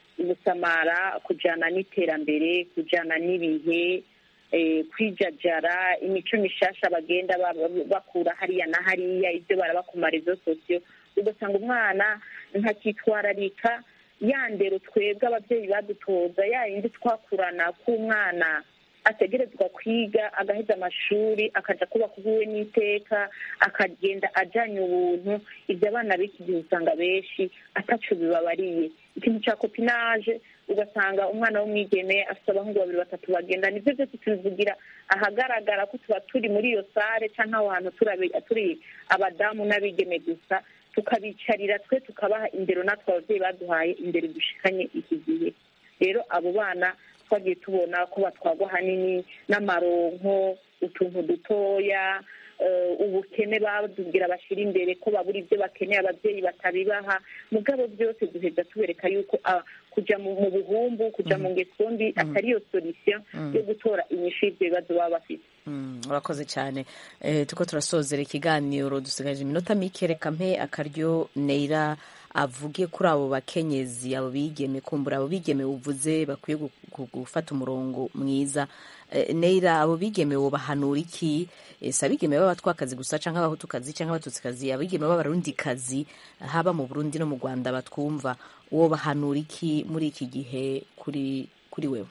ugusamara kujana n'iterambere kujana n'ibihe eh, kwijajara imico mishasha bagenda ba- ba- bakura hariya na hariya ibyo baraba ku marezo sosiyo ugasanga umwana ntakitwararika ya ndero twebwe ababyeyi badutoza ya yindi twakurana k'umwana ategerezwa kwiga agaheza amashuri akaja kubaka ubuwe n'iteka akagenda ajanye ubuntu ibyo abana b'iki gihe usanga benshi ataco bibabariye ikintu ca kopinage ugasanga umwana w'umwigeme afite abahungu babiri batatu bagenda nivyo byose tubivugira ahagaragara ko tuba turi muri iyo sare canke aho hantu turabe- turi abadamu n'abigeme gusa tukabicarira twe tukabaha indero natwe abavyeyi baduhaye indero dushikanye iki gihe rero abo bana twagiye tubona ko batwagwa hanini n'amaronko utuntu dutoya eh, ubukene batubwira bashyira imbere ko babura ibyo bakeneye ababyeyi batabibaha mugabo byose duheza tubereka yuko ah, kuja mu mu buhumbu kuja mu ngeso mbi atari yo solution Mm. yo gutora inyishu y'ibyo bibazo baba bafite Mm, urakoze cyane eh, tuko turasozera ikiganiro dusigaje iminota mike reka mpe akaryo neira avuge kuri abo bakenyezi abo bigeme kumbura abo bigeme uvuze bakwiye gu- gu- gufata umurongo mwiza eh, neira abo bigeme wobahanura iki eh, si abigeme b'abatwakazi gusa canke abahutukazi canke abatutsikazi abigeme b'abarundikazi haba mu burundi no mu rwanda batwumva wobahanura iki muri iki gihe kuri kuri wewe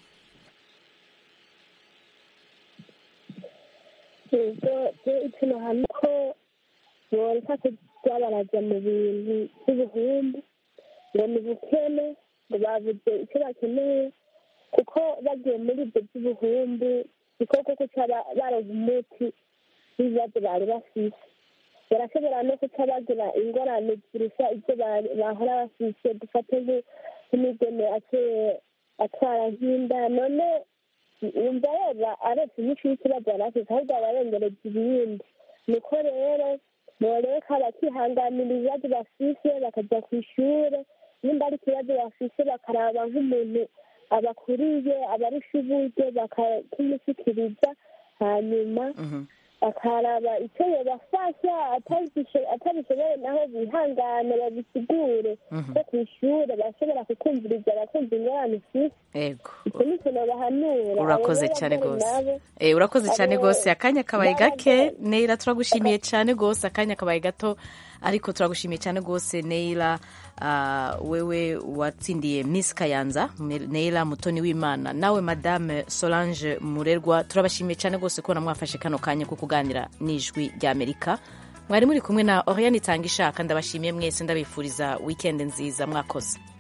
ibyo ikintu hamwe ko boreka kujya barajya mu bintu by'ubuhumbu ngo ni bukene ngo babuze icyo bakeneye kuko bagiye muri ibyo by'ubuhumbu niko koko cyaba baronka umuti w'ibibazo bari bafise barashobora no kuca bagira ingorane zirusha ibyo bari- bahora bafise dufate nk- nk'imigeme ake- atwara nk'inda none wumva reba aretse inyinshi y'ikibazo yari afite ahubwo aba arengereje ibindi niko rero boreka bakihanganira ibibazo bafise bakajya ku ishure nimba ari ikibazo bafise bakaraba nk'umuntu abakuriye abarusha uburyo bakakimushyikiriza hanyuma akaraba icyo yobafasha atabisho- atabishoboye naho bihangane babisigure Mhm. ko ku ishure bashobora kukumviriza bakumva ingorane ufise ego icyo ni ikintu bahanura urakoze Abo cyane b'abagore rwose nabo, Eh, urakoze cyane abo rwose akanya kabaye gake b'abagore- neira turagushimiye cyane rwose akanya kabaye gato ariko turagushimiye cyane rwose neira ah, wewe watsindiye miss kayanza Me- neira mutoni w'imana nawe madame solange murerwa turabashimiye cyane rwose ko mwafashe kano kanya ko kuganira n'ijwi ry'amerika mwari muri kumwe na oriane itanga ishaka ndabashimiye mwese ndabifuriza wikendi nziza mwakoze